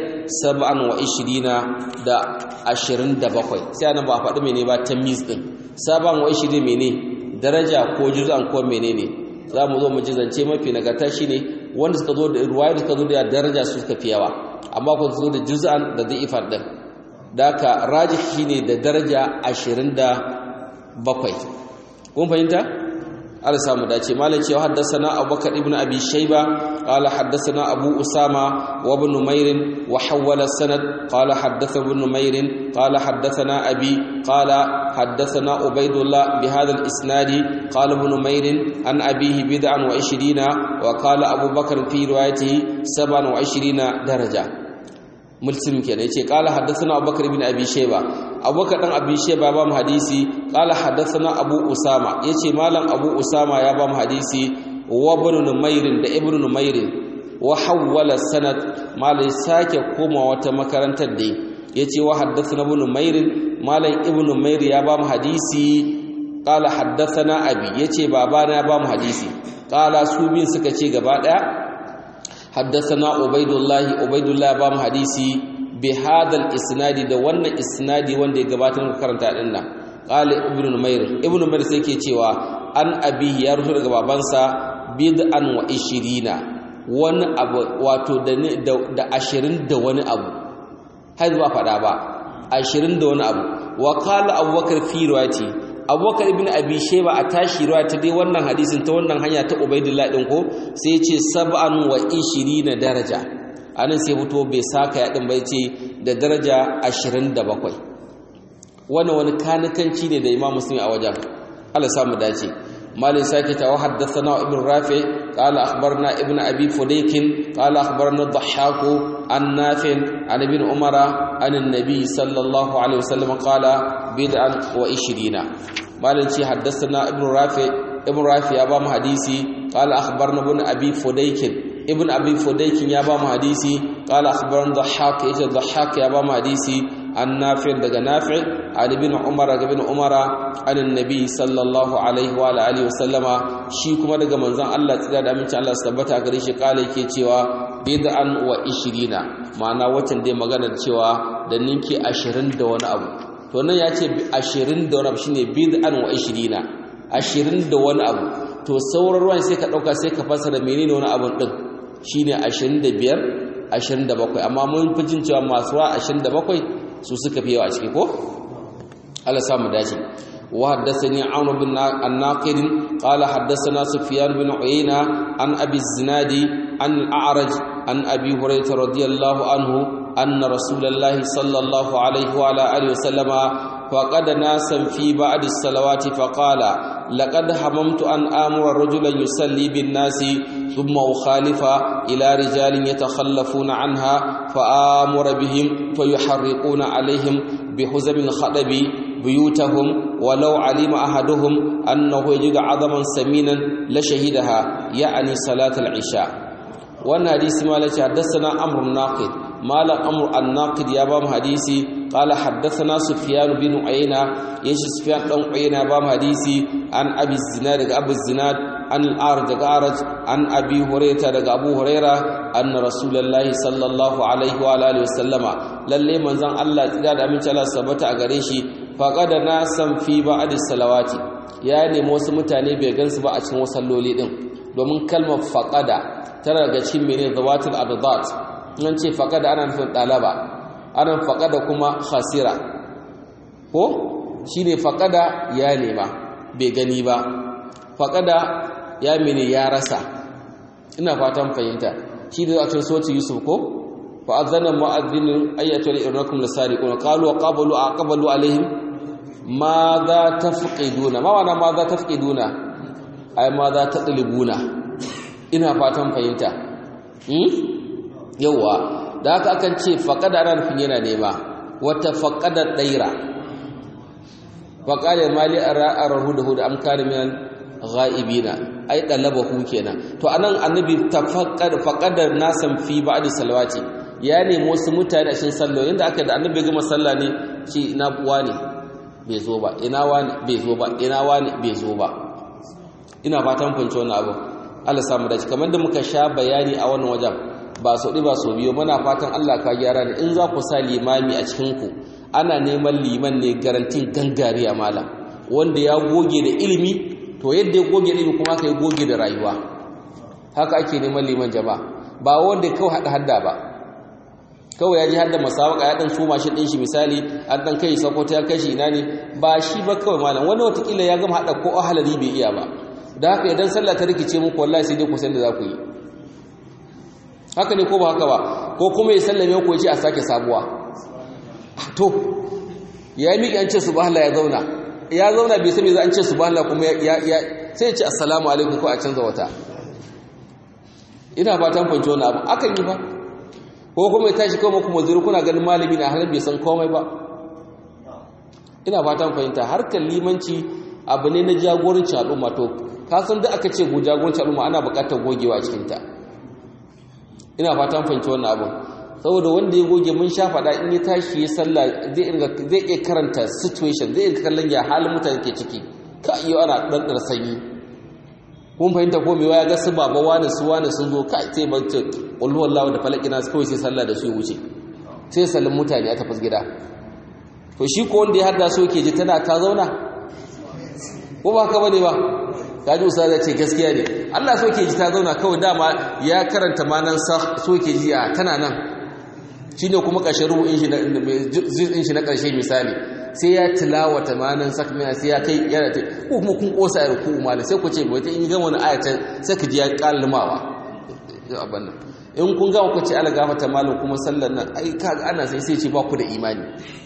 27 da 27 sai anan ba faɗi mene ba tamiz din 27 mene daraja ko juz'an ko menene za mu zo mu ji zance mafi nagarta shine wanda suka zo da ruwaya suka zo da daraja su suka fi yawa amma ko zo da juz'an da zai ifar din daka rajih shine da daraja 27 kun fahimta Allah samu dace malam cewa haddathana Abubakar ibn Abi Shayba qala haddathana Abu Usama wa ibn Numair wa hawala sanad qala haddathana ibn Numair qala haddathana Abi qala haddathana Ubaydullah bi hadha al-isnad qala ibn Numair an abihi bid'an wa 20 wa qala Abu Bakr fi riwayatihi 27 daraja muslim kenan yace qala haddathana abubakar ibn abi shayba abubakar dan abi shayba ba mu hadisi qala haddathana abu usama yace malam abu usama ya ba mu hadisi wa ibn numair da ibn numair wa hawwala sanad malai sake koma wata makarantar da yace wa haddathana ibn numair malam ibn numair ya ba mu hadisi qala haddathana abi yace babana ya ba mu hadisi qala su bin suka ce gaba daya حدثنا عبيد الله عبيد الله بام حديثي بهذا الاسناد ده wannan isnadi wanda ya gabatar da karanta din nan qala ibnu numair ibnu numair sai yake cewa an abi ya rubuta daga babansa bid'an wa 20 wani abu wato da da 20 da wani abu har ba fada ba 20 da wani abu wa qala abubakar fi riwayati abubakar ibn abi sheba a tashi ruwa ta dai wannan hadisin ta wannan hanya ta ubaidillah din ko sai ce sab'an wa na daraja anan sai fito bai saka ya din bai ce da daraja 27 wannan wani kanikanci ne da imam muslim a wajen Allah samu dace malin sake ta haddathana ibn rafi qala akhbarna ibn abi fudaykin qala akhbarna dhahhaku an nafi' an ibn umara an an-nabi sallallahu alaihi wasallam qala bid'an wa 20 malin ce haddathana ibn rafi ibn rafi ya ba mu hadisi qala akhbarna ibn abi fudaykin ibn abi fudaykin ya ba mu hadisi qala akhbarna dhahhak yace dhahhak ya ba mu hadisi an nafi' daga nafi' an ibn umar daga ibn umara an annabi sallallahu alaihi wa alihi wasallama shi kuma daga manzon Allah tsira da aminci Allah tabbata gare shi kala yake cewa bid'an wa 20 ma'ana watan dai magana cewa da ninki 20 da wani abu to nan ya ce 20 da wani abu shine bid'an wa 20 20 da wani abu to sauran ruwan sai ka dauka sai ka fasara menene wani abun din shine 25 27 amma mun fi jin cewa masu ruwa 27 su suka fi yawa a ciki ko Allah samu dace wa haddathani Aun bin An-Naqid qala haddathana Sufyan bin Uyayna an Abi Zinadi an Al-A'raj an Abi Hurairah radiyallahu anhu anna Rasulullah sallallahu alayhi wa ala alihi wasallama faqad nasan fi ba'd as-salawati faqala laqad hamamtu an amura rajulan yusalli bin-nasi thumma ukhalifa ila rijalin yatakhallafuna anha فآمر بهم فيحرقون عليهم بحزم الخطب بيوتهم ولو علم أحدهم أنه يجد عظما سمينا لشهدها يعني صلاة العشاء وأن حديث مالك حدثنا أمر الناقد مال أمر الناقد يا بام حديثي قال حدثنا سفيان بن عيينة يشي سفيان بن عيينة بام حديثي عن أبي الزناد أبو الزناد عن الأعرج أعرج عن أبي هريرة أبو هريرة أن رسول الله صلى الله عليه وآله وسلم للي من زن الله تداد أمين الله سبت أغريشي فقد ناسا في بعض الصلوات يعني موسى متاني بيغنس با أچن وصلولي دين domin kalmar faqada tana daga cikin mene zawatul abadat an ce faqada ana nufin dalaba ana faqada kuma khasira ko shine faqada ya nema bai gani ba faqada ya mene ya rasa ina fatan fahimta shi da cikin soti yusuf ko fa azana mu'adhdhin ayatu irnakum lasariquna qalu wa qabalu aqbalu alaihim madha tafqiduna ma wana madha tafqiduna ay madha tadlibuna ina fatan fahimta hmm yawa da haka akan ce faqada ana nufin yana nema wata faqada daira faqala mali ara arahu da huda am kana min ghaibina ai dalabahu kenan to anan annabi tafaqqad faqadar nasan fi ba'di salawati ya nemi wasu mutane a cikin sallo inda aka da annabi gama sallah ne shi ina wani bai zo ba ina wani bai zo ba ina wani bai zo ba ina fatan funce wannan abu Allah samu dace kamar da muka sha bayani a wannan wajen ba so ba so biyo muna fatan Allah ka gyara ne in za ku sa limami a cikin ku ana neman liman ne garantin gangare a malam wanda ya goge da ilimi to yadda ya goge ilimi kuma ka yi goge da rayuwa haka ake neman liman jama'a ba wanda kawai hada hadda ba kawai ya ji hadda masawaka ya dan suma shi din shi misali an dan kai sakwata ya kai shi ina ne ba shi ba kawai malam wani watakila ya gama hada ko ahalari bai iya ba da haka idan sallah ta rikice muku wallahi sai dai ku san da za ku yi haka ne ko ba haka ba ko kuma ya sallame ku ya ce a sake sabuwa to ya yi miƙi an ce subhanallah ya zauna ya zauna bai sami za an ce subhanallah kuma ya sai ya ce assalamu alaikum ko a canza wata ina fatan fanci wani abu akan yi ba ko kuma ya tashi kawai kuma zuru kuna ganin malami na halin bai san komai ba ina fatan fahimta harkar limanci abu ne na jagorancin al'umma to ka san da aka ce jagorancin al'umma ana buƙatar gogewa a cikinta ina fatan fahimci wannan abin saboda wanda ya goge mun sha faɗa in ya tashi ya sallah zai iya karanta situation zai iya kallon ya halin mutane ke ciki ka iya ana ɗanɗar sanyi kun fahimta ko mewa ya ga su baba wani su wani sun zo ka sai ba ce ƙulhuwar lawa da falaki na kawai sai sallah da su ya wuce sai sallin mutane a tafas gida to shi ko wanda ya hada so ke ji tana ta zauna ko ba ka bane ba ka ji usa ce gaskiya ne Allah so ke ji ta zauna kawai dama ya karanta manan so ke ji a tana nan shi ne kuma ƙarshen rubu'in shi na ƙarshe misali sai ya tilawata manan sakmina sai ya kai yana ta ko kuma kun ƙosa ya ruku umala sai ku ce bai ta in gama wani ayatan sai ka ji ya ƙalimawa abin nan in kun gama ku ce ala gafata malam kuma sallar nan ai kaga ana sai sai ce ba ku da imani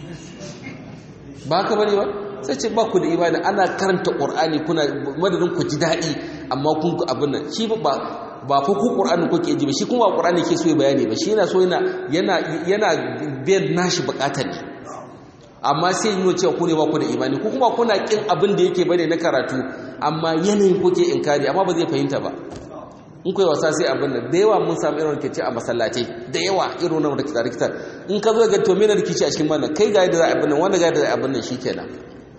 ba ka bane ba sai ce ba ku da imani ana karanta qur'ani kuna madadin ku ji daɗi amma kun abin nan shi ba ba fa ku Qur'ani kuke ji ba shi kuma Qur'ani ke so ya bayani ba shi yana so yana yana yana biyan nashi bukatar ne amma sai yi cewa ku ne ba ku da imani ku kuma kuna kin abin da yake bane na karatu amma yanayin kuke inkari amma ba zai fahimta ba in kai wasa sai abin nan da yawa mun samu irin rikici a masallatai da yawa irin wannan rikici rikitar in ka zo ga to mena rikici a cikin wannan kai ga yadda za a abin nan wanda ga yadda za a abin nan shikenan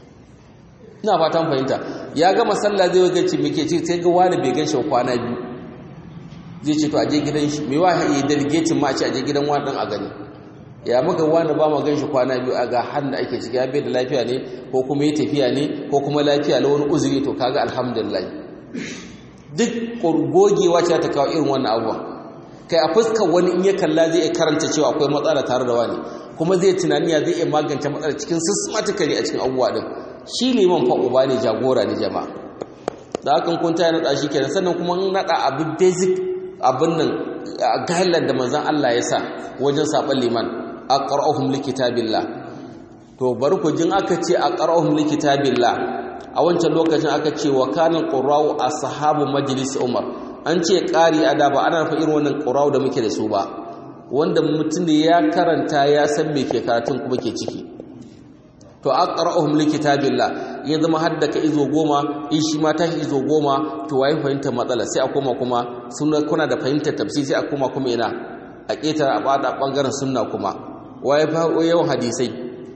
ina fatan fahimta ya ga masalla zai ga ci muke ci sai ga wani bai ganshi kwana biyu zai ce to aje gidan shi mai wahayi ya delegating ma a ce aje gidan wani dan a gani ya muka wani ba mu ganshi kwana biyu a ga hannu ake ciki ya bai da lafiya ne ko kuma ya tafiya ne ko kuma lafiya la wani uzuri to kaga alhamdulillah duk gogewa ce ta kawo irin wannan abuwa kai a fuskar wani in ya kalla zai iya karanta cewa akwai matsala tare da wani kuma zai tunani ya zai iya magance matsala cikin systematically a cikin abubuwa din shi liman fa uba ne jagora ne jama'a da hakan kun ta naɗa shi kenan sannan kuma naɗa abu basic abin nan guideline da manzon Allah ya sa wajen saban liman aqra'uhum likitabillah to bari ku jin aka ce aqra'uhum likitabillah a wancan lokacin aka ce wa kanal qurra'u ashabu majlis umar an ce ƙari ada ba ana nufa irin wannan qurra'u da muke da su ba wanda mutum da ya karanta ya san me ke karatun kuma ke ciki to aqra'uhum likitabillah ya zama haddaka izo goma in shi ma tashi izo goma to waye fahimtar matsala sai a koma kuma sunna kuna da fahimtar tafsir sai a koma kuma ina a ketara a bada bangaren sunna kuma waye fa yawan hadisai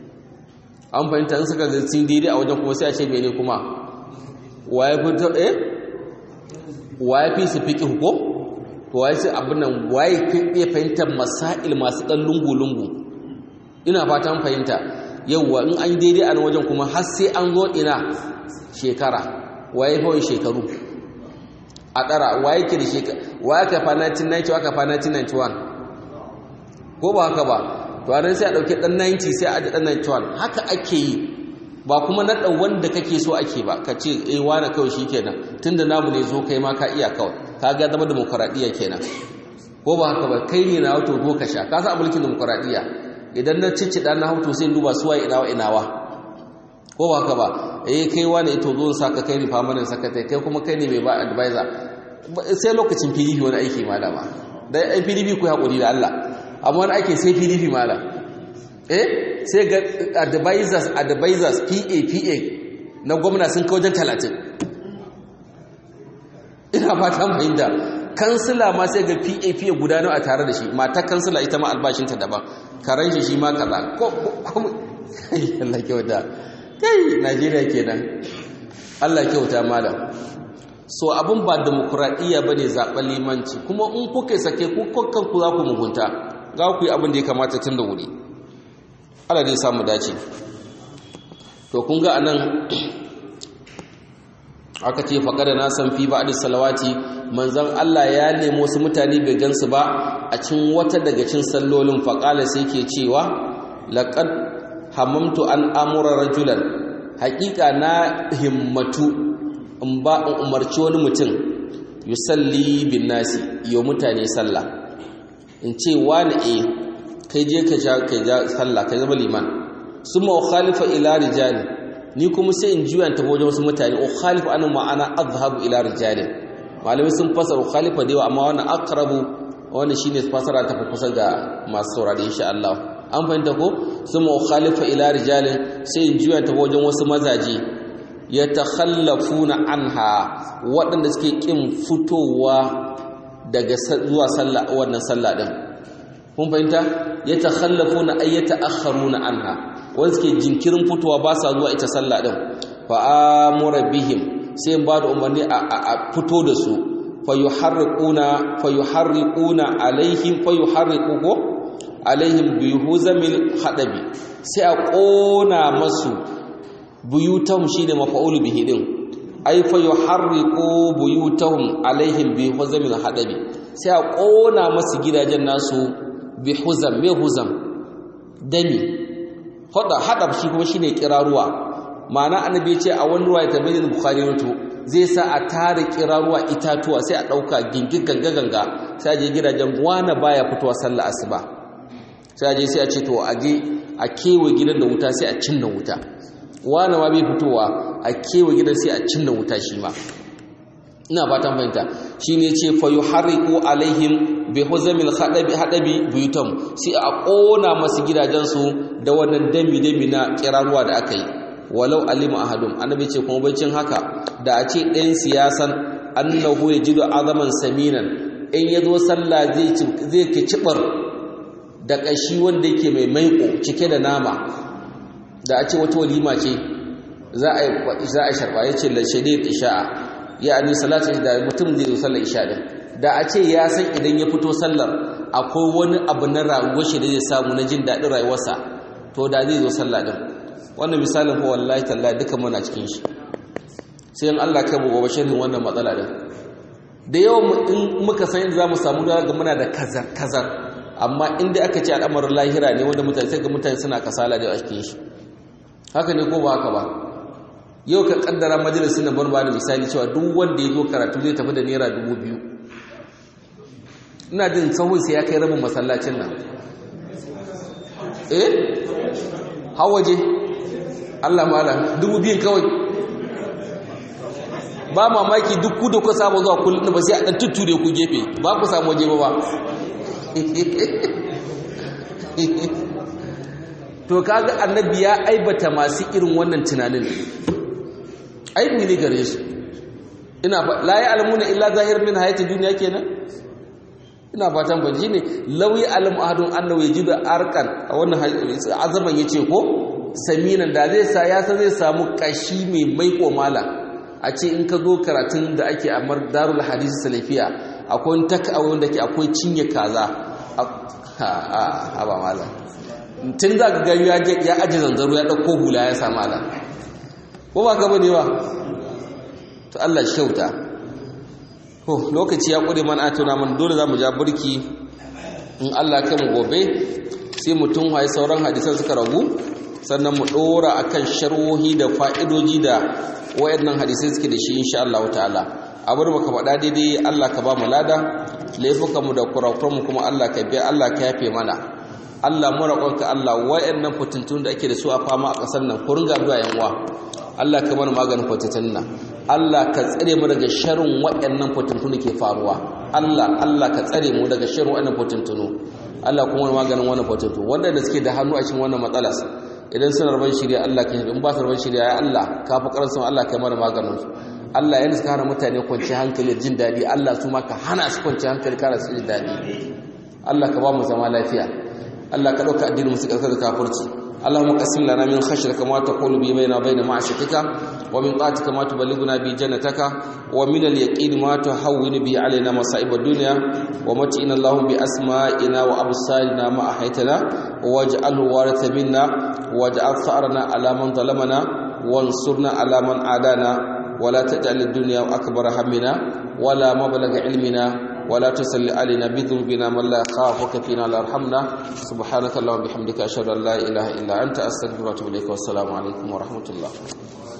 an fahimta in suka zai daidai a wajen kuma sai a ce mene kuma waye fi eh waye fi su fiqh ko to waye sai abin nan waye fi iya fahimtar masail masu dan lungu lungu ina fatan fahimta yauwa in an daidai a wajen kuma har sai an zo ina shekara waye fa shekaru a ɗara wa yake da shekara wa ya kafa 1990 wa kafa 1991 ko ba haka ba to anan sai a ɗauki ɗan 90 sai a aji ɗan 91 haka ake yi ba kuma naɗa wanda kake so ake ba ka ce eh wani kawai shi kenan tun da namu ne zo kai ma ka iya kawai ka ga zama demokuraɗiyya kenan ko ba haka ba kai ne na wato zo ka sha ka sa mulkin demokuraɗiyya idan na ciccida na hauto sai duba suwa inawa inawa ko ba haka ba eh kai wani ito zo sa ka kai ni famanin sakatai kai kuma kai ne mai ba advisor sai lokacin PDP wani aiki malama dai ai PDP ku hakuri da Allah amma wani ake sai PDP mala eh sai ga advisors advisors PA PA na gwamna sun kawo wajen 30 ina fata fahimta kansila ma sai ga PA PA guda nawa a tare da shi matar kansila ita ma albashinta daban karan shi shi ma kaza ko ko Allah kyauta kai Najeriya kenan Allah kyauta malam so abin ba demokuraɗiyya ba ne zaɓen limanci kuma in kuka sake kukan ku za ku mugunta za ku yi abin da ya kamata tun da wuri ala dai samu dace to kun ga anan aka ce faƙa da nasan fi ba da salawati manzan Allah ya nemo su mutane bai gansu ba a cin wata daga cin sallolin faƙala sai ke cewa laƙad hamamtu an amura rajulan haƙiƙa na himmatu in ba in umarci wani mutum yusalli bin nasi yau mutane sallah in ce wani e kai je ka ja kai ja sallah kai zama liman summa khalifa ila rijali ni kuma sai in juya ta wajen wasu mutane o khalifa anan ma'ana azhabu ila rijali malamai sun fasara khalifa da yawa amma wannan aqrabu wannan shine fasara ta kusa ga masu saurare insha Allah an fahimta ko summa khalifa ila rijali sai in juya ta wajen wasu mazaje ya takhallafuna anha waɗanda suke ƙin fitowa daga zuwa sallah wannan sallah din kun fahimta ya takhallafuna ay yata'akharuna anha wanda suke jinkirin fitowa ba sa zuwa ita sallah din fa amura bihim sai ba da umarni a fito da su fa yuharriquna fa yuharriquna alaihim fa yuharriqu alaihim bi huzamil hadabi sai a ƙona masu buyutahum shine mafa'ulu bihi din ay fa yuharriqu buyutahum alaihim bi huzamil hadabi sai a kona masu gidajen nasu bi huzam me huzam dani hada hadab shi kuma shine kiraruwa ma'ana annabi ce a wani ruwaya tabayyana bukhari wato zai sa a tare kiraruwa itatuwa sai a dauka gingin ganga ganga sai a je gidajen gwana baya fitowa sallar asuba sai a je sai a ce to a je a kewa gidan da wuta sai a cinna wuta wane ma bai fitowa a kewa gidan sai a cinna wuta shi ma ina fatan fahimta shi ne ce fa yuharriqu alaihim bi huzamil hadabi hadabi buyutam sai a kona masu gidajensu da wannan dami dami na kiraruwa da aka yi walau alima ahadum annabi ce kuma bacin haka da a ce ɗayan siyasan annahu yajidu azaman saminan in yazo sallah zai zai kicibar da kashi wanda yake mai maiko cike da nama da a ce wata walima ce za a sharba ya ce lashadid isha'a ya ani salatin da mutum zai zo sallar isha din da a ce ya san idan ya fito sallar akwai wani abu na rayuwar shi da zai samu na jin daɗin rayuwarsa to da zai zo sallah din wannan misalin fa wallahi tallahi duka muna cikin shi sai in Allah kai mu gobe sharhin wannan matsala din da yawan in muka san inda zamu samu da ga muna da kazar kazar amma inda aka ce al'amarin lahira ne wanda mutane sai ga mutane suna kasala da a cikin shi haka ne ko ba haka ba yau ka kaddara majalisun na barba da misali cewa duk wanda ya zo karatu zai tafi da naira dubu biyu ina jin sahun sai ya kai rabin masallacin nan eh hawaje Allah mala dubu biyun kawai ba mamaki duk ku da ku samu zuwa kullum ba sai a dan tutture ku gefe ba ku samu waje ba ba to kaga annabi ya aibata masu irin wannan tunanin aibi ne gare su ina la ya'lamuna illa zahir min hayati dunya kenan ina fatan ban ne lawi alam ahadun annahu yajidu arqan a wannan azaman yace ko saminan da zai sa ya san zai samu kashi mai maiko mala a ce in ka zo karatun da ake a darul hadisi salafiya akwai taka wanda ke akwai cinye kaza a ba mala tun za ka gari ya aji zanzaro ya ɗauko hula ya samu ala ko ba gaba ne ba to Allah shauta to lokaci ya ƙure mana a tuna mana dole za mu ja burki in Allah kai mu gobe sai mutum haye sauran hadisan suka ragu sannan mu ɗora akan sharwohi da fa'idoji da wayannan hadisai suke da shi insha Allah ta'ala abin da baka faɗa daidai Allah ka ba mu lada laifukanmu da kurakuranmu kuma Allah ka biya Allah ka yafe mana Allah mu roƙonka Allah wayannan fitintun da ake da su a fama a ƙasar nan ku ringa zuwa yan uwa Allah ka mana maganin fitintun nan Allah ka tsare mu daga sharrin wayannan fitintun da ke faruwa Allah Allah ka tsare mu daga sharrin wayannan fitintunu Allah kuma maganin wannan fitintun wanda da suke da hannu a cikin wannan matsalar idan suna rabon shirya Allah ka in ba su rabon shirya ya Allah ka fi karansu Allah ka mana maganin su Allah yana suka hana mutane kwanci hankali jin daɗi Allah su ma ka hana su kwanci hankali kana su jin daɗi Allah ka ba mu zama lafiya Allah ka ɗauka addinin musu ƙarƙar da kafirci اللهم قسم لنا من خشيتك ما تقول به بيننا وبين معصيتك ومن طاعتك ما تبلغنا به جنتك ومن اليقين ما تهون به علينا مصائب الدنيا ومتئنا اللهم بأسمائنا وأبصارنا ما أحيتنا واجعله وارث منا واجعل ثأرنا على من ظلمنا وانصرنا على من عادانا ولا تجعل الدنيا أكبر همنا ولا مبلغ علمنا ولا تسل علينا بذنوبنا من لا يخافك فينا لا يرحمنا سبحانك اللهم وبحمدك اشهد ان لا اله الا انت استغفرك واتوب اليك والسلام عليكم ورحمه الله